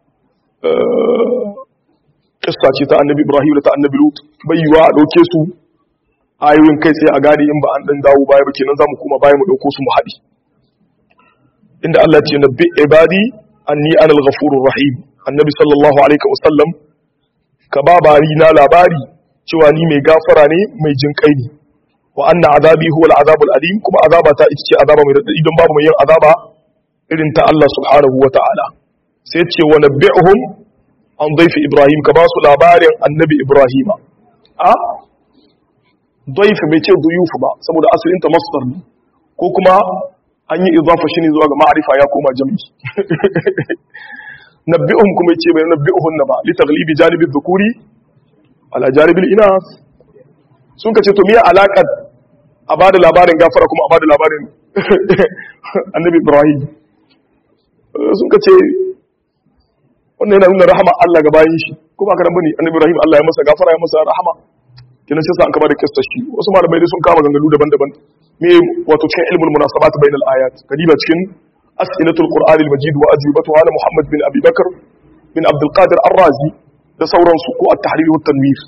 kissa ce ta annabi ibrahim da ta annabi lut bai yiwa a dauke su ayoyin kai tsaye a gadi in ba an dan dawo baya ba kenan zamu kuma baya mu dauko su mu haɗi inda Allah ce nabbi ibadi anni ana al-ghafurur rahim annabi sallallahu alaihi wasallam ka ba bari na labari cewa ni mai gafara ne mai jinkai ne wa anna azabi huwa al-azab al-alim kuma azaba ta ita ce azaba mai radadi don babu mai yin azaba irin ta Allah subhanahu wa ta'ala sai ce wa nabbi'uhum an daifi Ibrahim ka ba su labarin annabi Ibrahima a daifi bai ce duyufu ba saboda asalin ta masdar ne ko kuma an yi idafa shi ne zuwa ga ma'arifa ya koma jami'i nabbi'uhum kuma yace bai nabbi'uhunna ba li taghlibi janibi dhukuri ala janibil inas sun ka ce to miya alaƙar a ba da labarin gafara kuma a ba da labarin annabi ibrahim sun ka ce wannan yana nuna rahama Allah ga bayan shi ko ba ka nan bane annabi ibrahim Allah ya masa gafara ya masa rahama kenan sai sa an kaba da kissa shi wasu malamai dai sun kama gangalu daban-daban me wato cikin ilmul munasabat bainal ayat kadiba cikin as'ilatul qur'an al-majid wa ajwibatuha ala muhammad bin abi bakr bin abdul qadir ar-razi da sauransu ko at-tahrir wa tanwir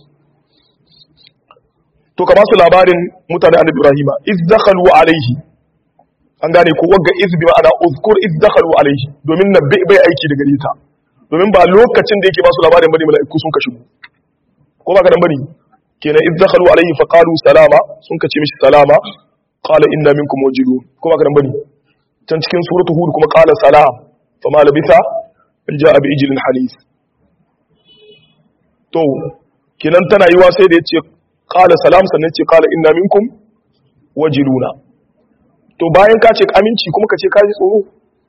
to ka ba su labarin mutane annabi ibrahima iz dakhalu alayhi an gane ko wagga iz bi ma'ana uzkur iz dakhalu alayhi domin na bai aiki da gare ta domin ba lokacin da yake ba su labarin bane mala'iku sun ka shigo ko ba ka dan bane kenan iz dakhalu alayhi fa qalu salama sun ka ce mishi salama qala inna minkum wajilun ko ba ka dan bane can cikin suratul hud kuma qala salam fama labitha an ja'a bi ijlin halis to kenan tana yiwa sai da yace qala salam sannan ce qala inna minkum wajiluna to bayan ka ce aminci kuma ka ce ka ji tsoro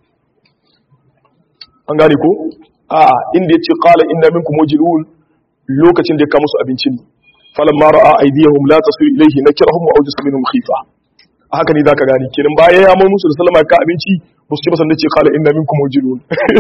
an gane ko a inda yace qala inna minkum wajilun lokacin da ya kawo musu abinci ne falamma ra'a aydiyahum la tasu ilayhi nakirahum wa awjasa minhum khifa haka ne zaka gane kenan bayan ya mai musu da sallama ka abinci ba su ce ba sannan ce qala inna minkum wajilun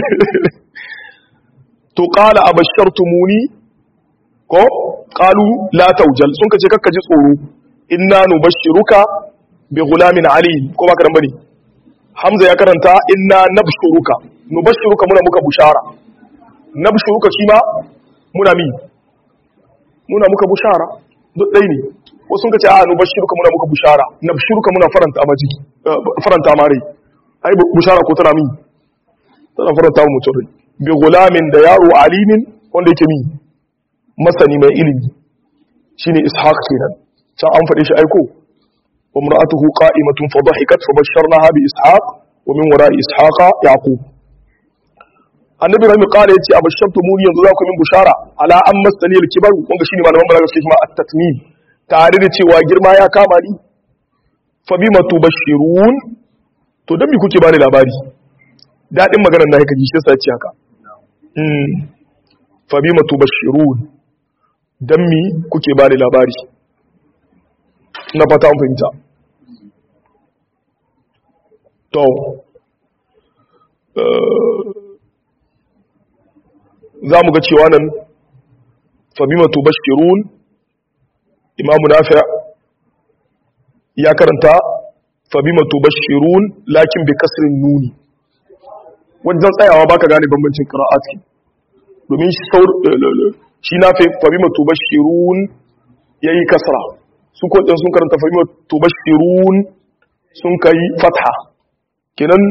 to qala abashartumuni ko qalu la tawjal sun kace kakka ji tsoro inna nubashshiruka bi ghulamin alim ko ba karan bane hamza ya karanta inna nabshuruka nubashshiruka muna muka bushara nabshuruka shi ma muna mi muna muka bushara duk dai ne ko sun kace a nubashshiruka muna muka bushara nabshuruka muna faranta ma jiki faranta ma rai ai bushara ko tana mi tana faranta mu mutum rai bi ghulamin da yaro alimin wanda yake mi masani mai ilimi shine ishaq kenan can an faɗe shi aiko wa mar'atuhu qa'imatun fa dhahikat fa basharnaha bi ishaq wa min wara'i ishaqa yaqub annabi rahmi qala yace abashartumuni yanzu za ku min bushara ala an masani al-kibar wanda shine malaman balaga suke kuma at-tatmim tare da cewa girma ya kama ni fa bima tubashirun to dan me kuke bani labari dadin maganar na haka ji shi sai ce haka mm fa bima tubashirun dan mi kuke bani labari na fata an fahimta to za mu ga cewa nan fabima tubashirun imamu nafi ya karanta fabima tubashirun lakin bi kasrin nuni wajen tsayawa baka gane bambancin qira'ati domin shi nafi fabima tubashirun yayi kasra su ko din sun karanta fabima tubashirun sun kai fatha kenan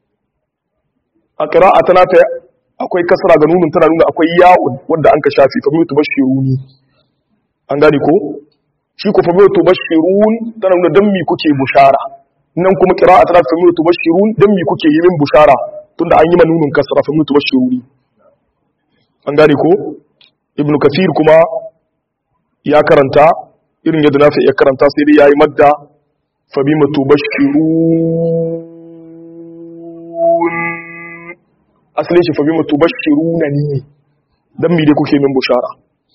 a qira'a ta nafi akwai kasra ga nunun tana nuna akwai ya'un wanda an ka shafi fa mutu bashiruni an gane ko shi ko fa mutu bashirun tana nuna dan mi kuke bushara nan kuma qira'a tana fa mutu bashirun dan mi kuke yi min bushara tunda an yi ma nunun kasra fa mutu bashiruni an gane ko ibnu kathir kuma ya karanta irin yadda nafi ya karanta sai dai yayi madda fa bima tubashirun asalin shi fabi mutu bashiru na ni ne don mi dai kuke min bushara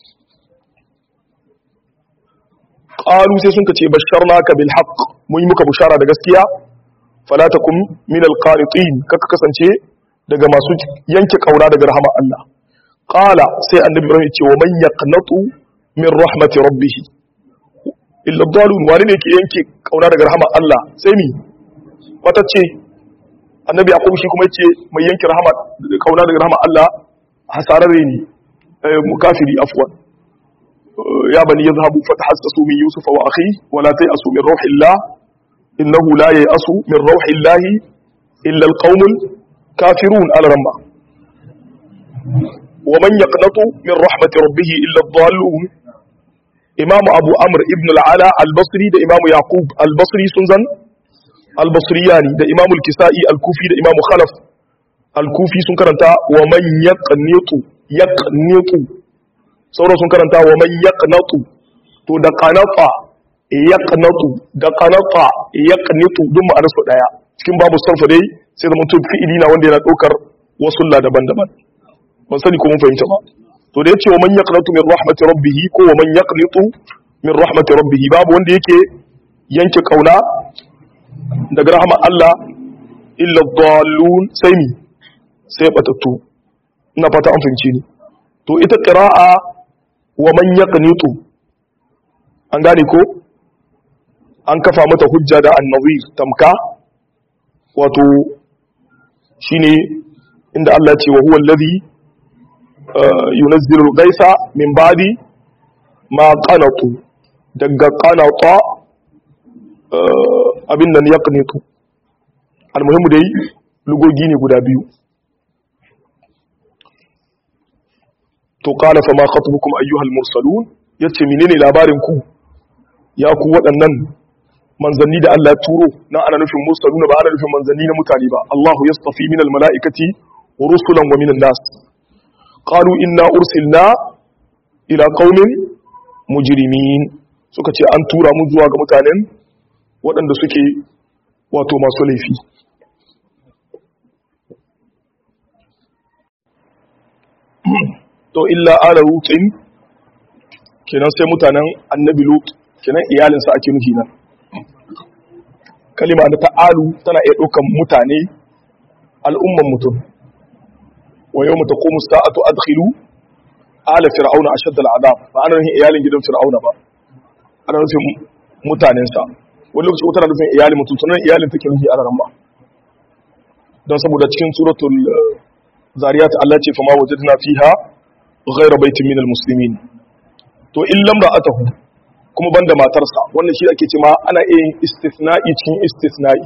ƙalu sai sun ka ce bashar naka bil haq mun yi muka bushara da gaskiya falatakum min alqanitin kaka kasance daga masu yanke kauna daga rahama Allah qala sai annabi ibrahim ce wa man yaqnatu min rahmati rabbih illa dalun wani ne ke yanke kauna daga rahama Allah sai mi wata ce annabi yaqub shi kuma yace mai yanki rahama kauna daga rahama Allah hasararre ne mukafiri afwan ya bani yadhhabu fatahassasu min yusufa wa akhi wa la tayasu min rauhillah innahu la yayasu min rauhillah illa alqaumul kafirun al-ramma wa man yaqnatu min rahmati rabbih illa ad-dallun imamu abu amr ibn al-ala al-basri da imamu yaqub al-basri sun zan al-basriyani da imamu al-kisa'i al-kufi da imamu khalaf al-kufi sun karanta wa man yaqnitu yaqnitu sauran sun karanta wa man yaqnatu to da qanata yaqnatu da qanata yaqnitu duk ma'anar su daya cikin babu sarfa dai sai da mutum fi'ili na wanda yana daukar wasu la daban-daban ban sani ko mun fahimta ba to da yace wa man yaqnatu min rahmati rabbih ko wa man yaqnitu min rahmati rabbih babu wanda yake yanke kauna daga rahmar Allah illa dhallun sai mi sai batattu ina fata an fahimci ni to ita qira'a wa man yaqnitu an gane ko an kafa mata hujja da annazir tamka wato shine inda Allah ya ce wa huwa allazi yunazzilu al-ghaitha min ba'di ma qanatu daga qanata abin nan yaqnitu almuhimmu dai lugogi ne guda biyu to qala fa ma khatubukum ayyuhal mursalun yace menene labarin ku ya ku waɗannan manzanni da Allah ya turo na ana nufin mursaluna ba ana nufin manzanni na mutane ba Allahu yastafi minal mala'ikati rusulan wa minan nas qalu inna ursilna ila qaumin mujrimin suka ce an tura mu zuwa ga mutanen waɗanda suke wato masu laifi to illa ala lutin kenan sai mutanen annabi lut kenan iyalinsa ake nufi nan kalima da ta'alu tana iya ɗaukan mutane al'umman mutum wa yau mata komu sa'atu adkhilu ala fir'auna a shaddal azab ba ana nufin iyalin gidan fir'auna ba ana nufin mutanensa wani lokaci tana nufin iyalin mutum tunan iyalin take nufi a ran ba don saboda cikin suratul zariyat Allah ce fama wajadna fiha ghayra baitin minal muslimin to in lamra atahu kuma banda matarsa wannan shi ake ce ma ana yin istithna'i cikin istithna'i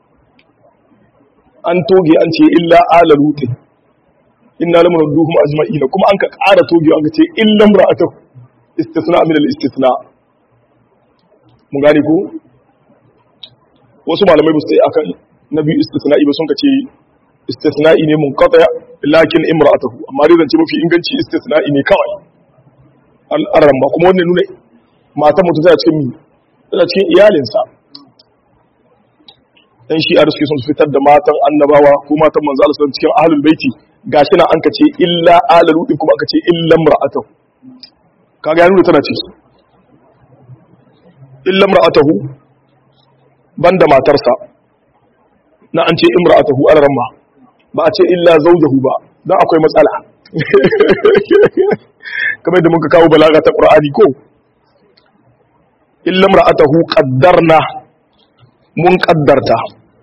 an toge an ce illa ala lutin inna lamun duhum ajma'ina kuma an ka ƙara toge an ka ce illa imra'atuhu istithna min al-istithna mun gane ko wasu malamai ba su yi akan nabi istithna'i ba sun ka ce istithna'i ne mun qata lakin imra'atuhu amma dai zance mafi inganci istithna'i ne kawai al'aran ba kuma wannan nuna matan mutum tana cikin tana cikin iyalinsa dan shi a suke son su fitar da matan annabawa ko matan manzo Allah sallallahu cikin ahlul baiti gashi na an kace illa alalu din kuma aka ce illa imra'atuhu kaga ya nuna tana ciki illa imra'atuhu banda matarsa na an ce imra'atuhu alaramma ba a ce illa zawjahu ba dan akwai matsala kamar da muka kawo balaga ta qur'ani ko illa imra'atuhu qaddarna mun qaddarta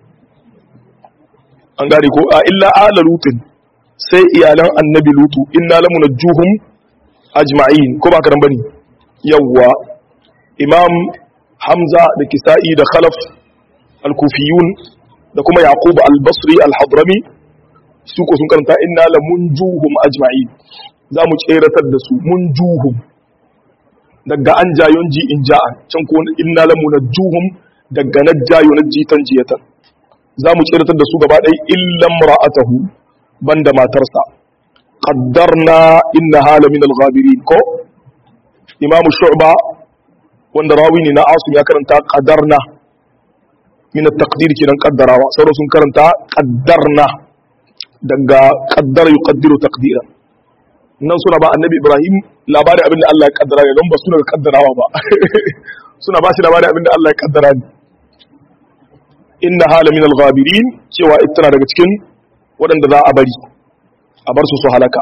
an gane ko a illa ala lutin sai iyalan annabi lutu inna lamunajjuhum ajma'in ko ba karan bane yawwa imam hamza da kisa'i da khalaf al-kufiyun da kuma yaqub al-basri al-hadrami su ko sun karanta inna lamunjuhum ajma'in za mu tseratar da su munjuhum daga an jayon ji in ja'a can ko inna lamunajjuhum daga najjayo najjitan jiyatan za mu tseratar da su gaba ɗaya illan ra'atahu banda matarsa qaddarna inna hala min al-ghabirin ko imam shu'ba wanda rawi ne na asim ya karanta qadarna min at-taqdir kenan qaddarawa sauran sun karanta qaddarna daga qaddara yuqaddiru taqdira nan suna ba annabi ibrahim labarin abinda Allah ya kaddara ne don ba suna kaddarawa ba suna ba shi labarin abinda Allah ya kaddara ne inna hala min al-ghabirin cewa ita daga cikin waɗanda za a bari a bar su su halaka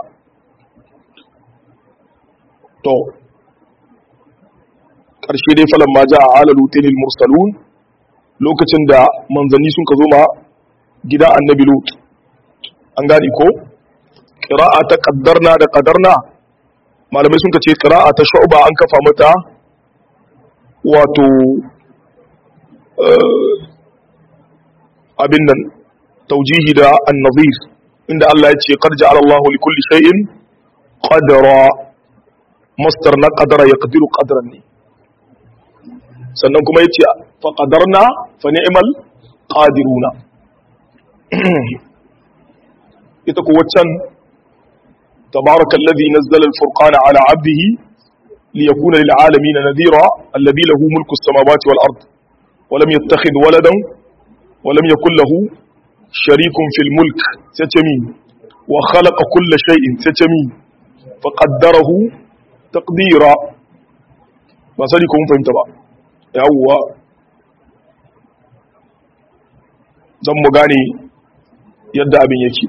to ƙarshe dai falon ma ja a alalu tenil mursalun lokacin da manzanni sun ka zo ma gida annabi lut an gani ko ƙira'a ta ƙaddarna da ƙaddarna malamai sun ka ce ƙira'a ta sha'uba an kafa mata wato abin nan taujihi da annazir inda Allah ya ce qad ja'ala Allahu li kulli shay'in qadara masdar na qadara yaqdiru qadran ne sannan kuma yace fa qadarna fa ni'mal qadiruna ita ko waccan tabarakallazi nazzala al-furqana ala 'abdihi liyakuna lil 'alamin nadhira alladhi lahu mulku as-samawati wal ard wa lam yattakhidh waladan wa lam yakul lahu sharikun fil mulk satami wa khalaqa kulla shay'in satami fa qaddarahu taqdira ba sani ko mun fahimta ba yawwa don mu gane yadda abin yake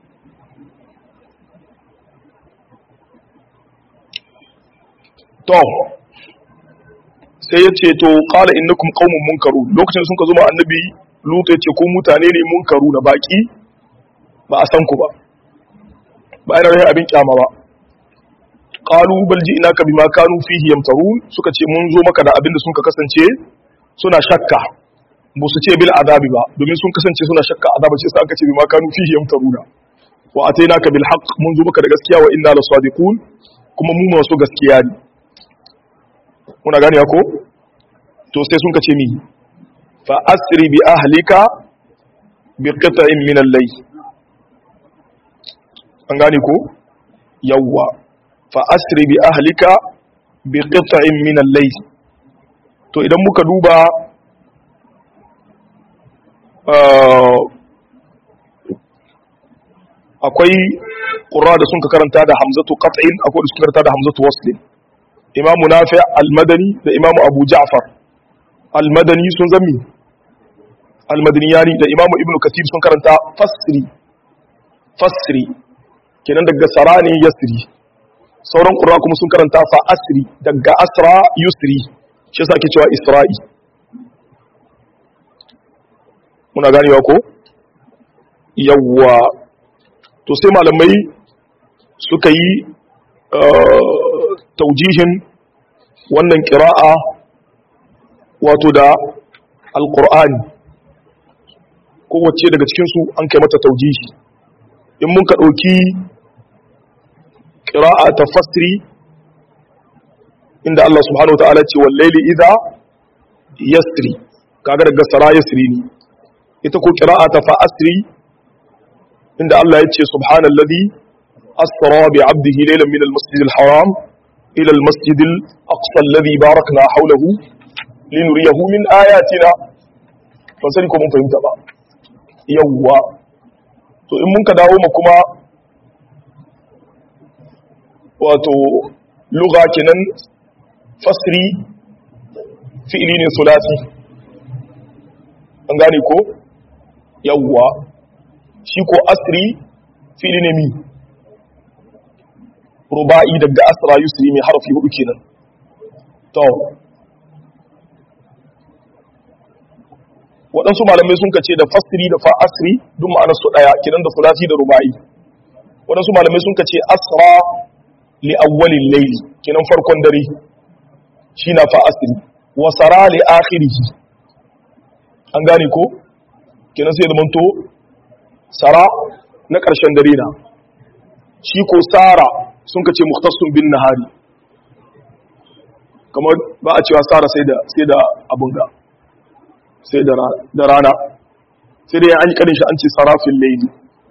to sai ya ce to ƙala innakum qaumun munkaru lokacin sun ka zo ma annabi lutu ya ce ku mutane ne munkaru na baki ba a san ku ba ba yana rahin abin kyama ba qalu bal ji'naka bima kanu fihi yamtarun suka ce mun zo maka da abin da sun ka kasance suna shakka ba su ce bil azabi ba domin sun kasance suna shakka azaba ce sai aka ce bima kanu fihi yamtaruna wa atainaka bil haqq mun zo maka da gaskiya wa inna lasadiqun kuma mu masu gaskiya ne muna gane ko to sai sun kace mi fa asri bi ahlika bi qita'in min al-layl an gane ko yawwa fa asri bi ahlika bi qita'in min al-layl to idan muka duba akwai ƙura da sun ka karanta da hamzatu qat'in akwai da suka karanta da hamzatu waslin imamu nafi al-madani da imamu abu ja'far al-madani sun zami al-madaniyani da imamu ibnu kathir sun karanta fasri fasri kenan daga sarani yasri sauran ƙura kuma sun karanta fa asri daga asra yusri shi yasa ake cewa isra'i muna ganewa ko yawwa to sai malamai suka yi taujihin wannan kira'a wato da alkur'ani kowace daga cikinsu an kai mata taujihi in mun ka ɗauki kira'a ta fasiri inda Allah subhanahu wa ta'ala ce wallaili idha yasri kaga daga sara yasri ne ita ko kira'a ta fa asri inda Allah ya ce subhanallazi asra bi 'abdihi laylan min al-masjid al-haram ila al-masjid al-aqsa alladhi barakna hawlahu linuriyahu min ayatina ban sani ko mun fahimta ba yawwa to in mun ka dawo mu kuma wato lugha kenan fasri fi'li ne sulasi an gane ko yawwa shi ko asri fili ne mi ruba'i daga asra yusri mai harafi hudu kenan to waɗansu malamai sun kace da fasri da fa asri duk ma'anar su ɗaya kenan da sulasi da ruba'i waɗansu malamai sun kace asra li awwalil layli kenan farkon dare shi na fa asri wa sara li akhirih an gane ko kenan sai da manto sara na ƙarshen dare na shi ko sara sun ka ce muhtassun bin nahari kamar ba a cewa sara sai da sai da abun ga sai da rana sai da an yi karin shi an ce sarafin laili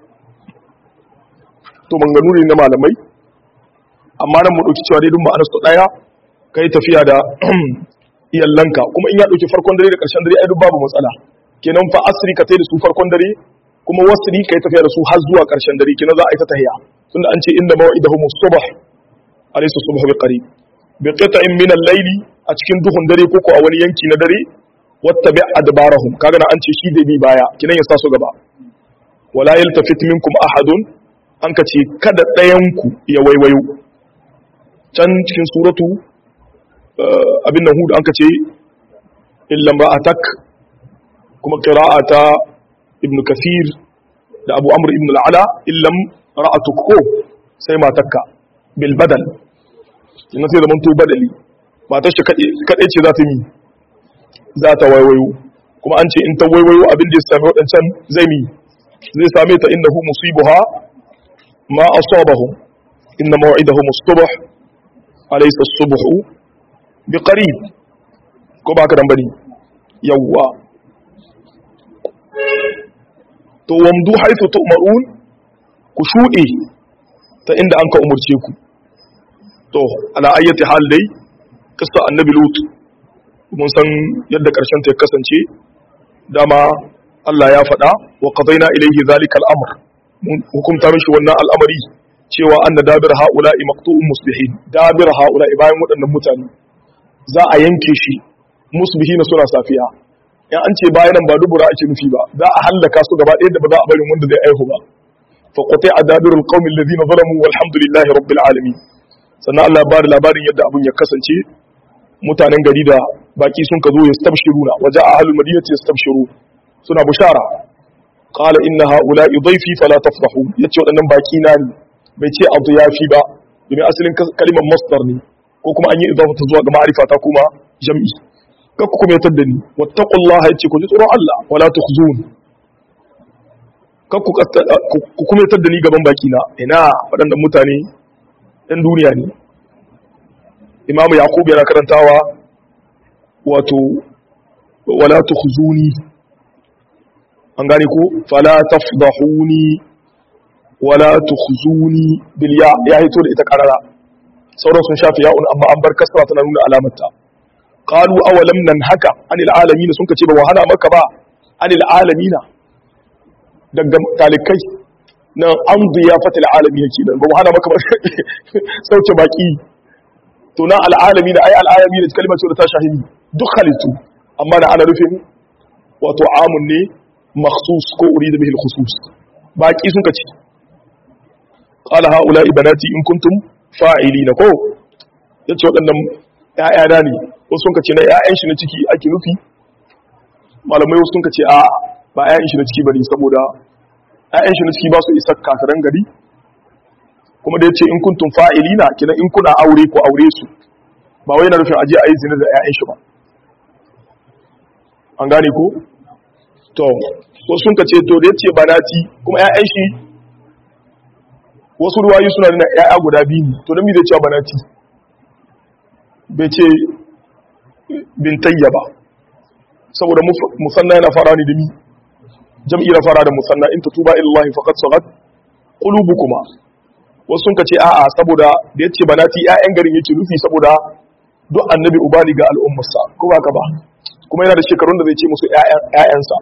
to manganu ne na malamai amma nan mu ɗauki cewa dai duk ma'anar su ɗaya ka yi tafiya da iyallanka kuma in ya ɗauki farkon dare da ƙarshen dare ai duk babu matsala kenan fa asri ka tai da su farkon dare kuma wasri kai tafiya da su har zuwa ƙarshen dare kina za a yi ta tahiya tunda an ce inda mawa'idahum as-subh alaysa subh bi qarib bi qita'in min al-layli a cikin duhun dare ko ko a wani yanki na dare wattabi adbarahum kaga na an ce shi da bi baya kinan ya sa su gaba wala yaltafit minkum ahadun an ka ce kada ɗayan ku ya waiwayo can cikin suratu abin nan hud an ka ce illan ra'atak kuma qira'ata ibn kafir da abu amur ibn al'ala illam ra'atuk ko sai matakka bil badal ina sai zaman to badali matar shi kadai ce za ta yi za ta waiwayo kuma an ce in ta waiwayo abin da ya sami waɗancan zai mi zai same ta innahu musibuha ma asabahum inna maw'idahum as-subh alaysa as-subhu biqarib ko ba ka dan bane yawwa to wamdu haythu tu'marun ku shuɗe ta inda an ka umurce ku to ala ayyati hal dai kissa annabi lut mun san yadda karshen ta ya kasance dama Allah ya faɗa wa qadaina ilayhi zalika al-amr mun hukunta mishi wannan al'amari cewa anna dabir haula'i maqtu'un musbihin dabir haula'i bayan waɗannan mutane za a yanke shi musbihin suna safiya in an ce bayan ba dubura ake nufi ba za a hallaka su gaba ɗaya da ba za a barin wanda zai aihu ba fa qati'a dabirul qaumi alladhina zalamu walhamdulillahi rabbil alamin sannan Allah ya bada labarin yadda abun ya kasance mutanen gari da baki sun ka zo ya stabshiruna waje a ahlul madinati yastabshiru suna bushara qala inna haula'i dhayfi fala tafrahu yace waɗannan baki na ne bai ce abu ya fi ba domin asalin kalimar masdar ne ko kuma an yi idafa ta zuwa ga ma'arifa ta kuma jam'i ka ku kuma yatar da ni wattaqullaha yace ku ji tsoron Allah wala tukhzun ka ku kuma yatar da ni gaban baki na ina waɗannan mutane ɗan duniya ne imamu yaqub yana karantawa wato wala tukhzuni an gane ko fala tafdahuni wala tukhzuni bil ya ya hito da ita karara sauran sun shafi ya'un amma an bar kasra tana nuna alamarta qalu awalam nan haka anil alamin sun kace ba wahala maka ba anil alamin daga talikai nan an diyafatil alamin yake dan ba wahala maka ba sauke baki to na al alamin ai al alamin kalmar ce da ta shahidi duk halittu amma da ana nufin wato amun ne makhsus ko urida bihi al khusus baki sun kace qala haula ibanati in kuntum fa'ilina ko yace waɗannan ƴaƴana ne wasu sun kace na ƴaƴan shi na ciki ake nufi malamai wasu sun kace a ba ƴaƴan shi na ciki bane saboda ƴaƴan shi na ciki ba su isa kasaran gari kuma da yace in kuntum fa'ilina kina in kuna aure ko aure su ba wai na nufin aje a yi zina da ƴaƴan shi ba an gane ko to wasu sun kace to da yace banati kuma ƴaƴan shi wasu ruwayi suna nuna ‘ya'ya guda biyu ne to don mi zai cewa banati bai ce bintayya ba saboda musanna yana fara ne da mi jam'i na fara da musanna in tuba illahi faqad sagat qulubukuma wasu sun ce a'a saboda da yace banati ‘ya'yan garin yake nufi saboda duk annabi ubali ga al'ummarsa ko ba ka ba kuma yana da shekarun da zai ce musu ‘ya'yansa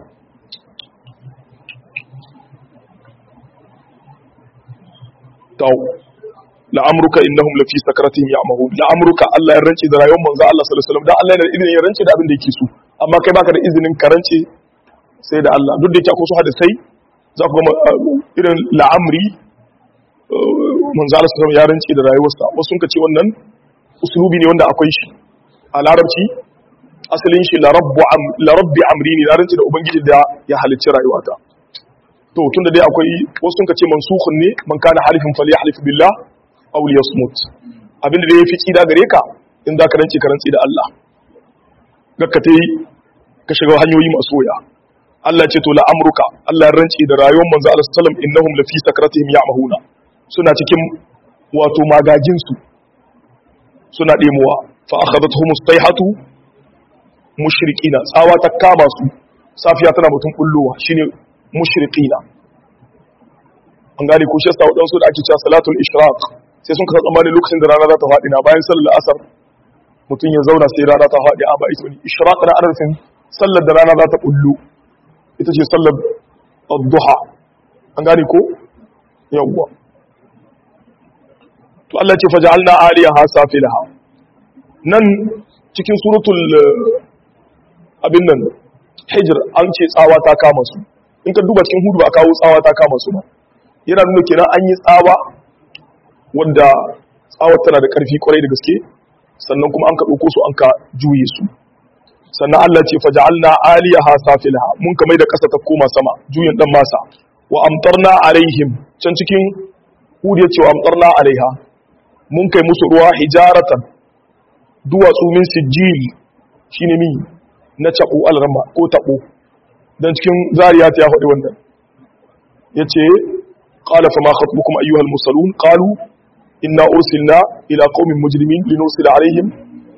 taw la'amruka innahum lafi sakaratihim ya'mahun la'amruka Allah ya rance da rayuwar manzo Allah sallallahu alaihi wasallam dan Allah yana da izinin ya rance da abin da yake so amma kai baka da izinin ka rance sai da Allah duk da yake akwai su hadisai za ku ga irin la'amri manzo Allah sallallahu alaihi wasallam ya rance da rayuwarsa wasu sun ce wannan uslubi ne wanda akwai shi a larabci asalin shi la rabbi amri ne na rance da ubangiji da ya halicci rayuwata to tunda dai akwai wasu sun ce mansukhun ne man kana halifin falyahlif billah aw liyasmut abinda da yafi kida gare ka in za ka rance ka rance da Allah gakka tai ka shiga hanyoyi masu waya Allah ce to la amruka Allah ya rance da rayuwar manzo Allah sallallahu alaihi wasallam innahum lafi sakratihim ya'mahuna suna cikin wato magagin su suna demuwa fa akhadathum sayhatu mushrikina tsawa ta kama su safiya tana mutum kullowa shine mushrikina an gane ko shasta waɗansu da ake cewa salatul ishraq sai sun kasa tsammanin lokacin da rana za ta faɗi na bayan sallar asar mutum ya zauna sai rana ta faɗi a ba ita ne ishraq na arafin sallar da rana za ta kullu ita ce sallar duha an gane ko yawwa to Allah ce faja'alna aliyaha safilaha nan cikin suratul abin nan hijr an ce tsawa ta kama su in ka duba cikin hudu ba kawo tsawa ta kama su ba yana nuna kenan an yi tsawa wanda tsawar tana da karfi kwarai da gaske sannan kuma an ka ɗauko su an ka juye su sannan Allah ce faja'alna aliyaha safilaha mun ka mai da ƙasa ta koma sama juyin dan masa wa amtarna alaihim can cikin hudu ya ce wa amtarna alaiha mun kai musu ruwa hijaratan duwatsu min sijil shine mi na cabo alrama ko tabo dan cikin zariyat ya faɗi wannan yace qala fa ma khatbukum ayyuhal mursalun qalu inna ursilna ila qaumin mujrimin linursila alaihim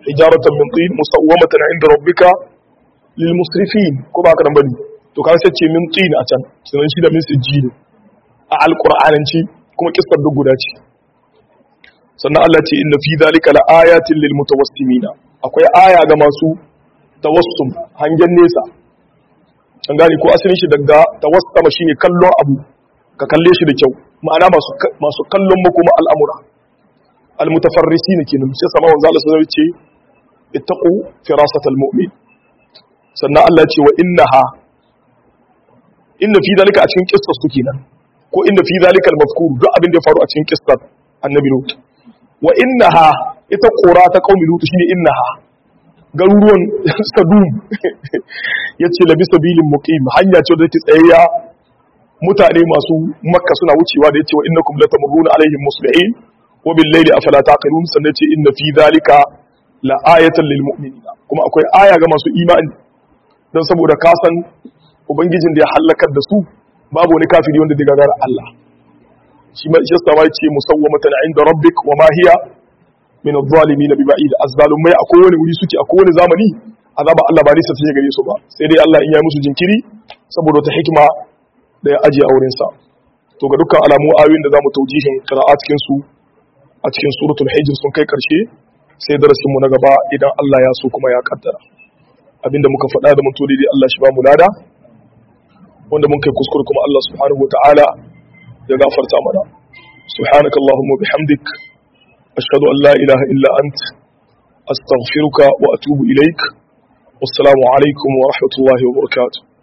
hijaratan min tin musawwamatan inda rabbika lil musrifin ko ba ka nan bane to kan sai ce min tin a can sunan shi da min sijjin a alqur'ananci kuma kissar duk guda ce sannan Allah ce inna fi dhalika la ayatin lil mutawassimina akwai aya ga masu tawassum hangen nesa an gane ko asalin shi daga tawassama shine kallon abu ka kalle shi da kyau ma'ana masu masu kallon makoma al'amura almutafarrisin kenan sai sama wanzu Allah sai ce ittaqu firasatal mu'min sannan Allah ce wa innaha inna fi dalika a cikin kissar su kenan ko inna fi dalika al-mazkur duk abin da ya faru a cikin kissar annabi lut wa innaha ita qura ta qaumi lut shine innaha garuruwan sadum yace labi sabilin muqim hanya ce da take tsayayya mutane masu makka suna wucewa da yace wa innakum latamurruna alaihim muslimin wa bil layli afala taqilun sannan ce inna fi dhalika la ayatan lil mu'minina kuma akwai aya ga masu imani dan saboda ka san ubangijin da ya halakar da su babu wani kafiri wanda zai gagara Allah shi ma shi sama ce musawwamatan inda rabbik wa ma hiya min adh-dhalimin bi ba'id az-zalumai akwai wani wuri suke akwai wani zamani azaba Allah ba nisa sai gare su ba sai dai Allah in ya musu jinkiri saboda ta hikima da ya ajiye auren sa to ga dukkan alamu ayoyin da zamu taujihin qira'at cikin su a cikin suratul hijr sun kai karshe sai darasin mu na gaba idan Allah ya so kuma ya kaddara abinda muka faɗa da mun to dai Allah shi ba mu lada wanda mun kai kuskure kuma Allah subhanahu wataala ya gafarta mana subhanaka allahumma bihamdik ashhadu an la ilaha illa ant astaghfiruka wa atubu ilaik wassalamu alaikum wa rahmatullahi wa barakatuh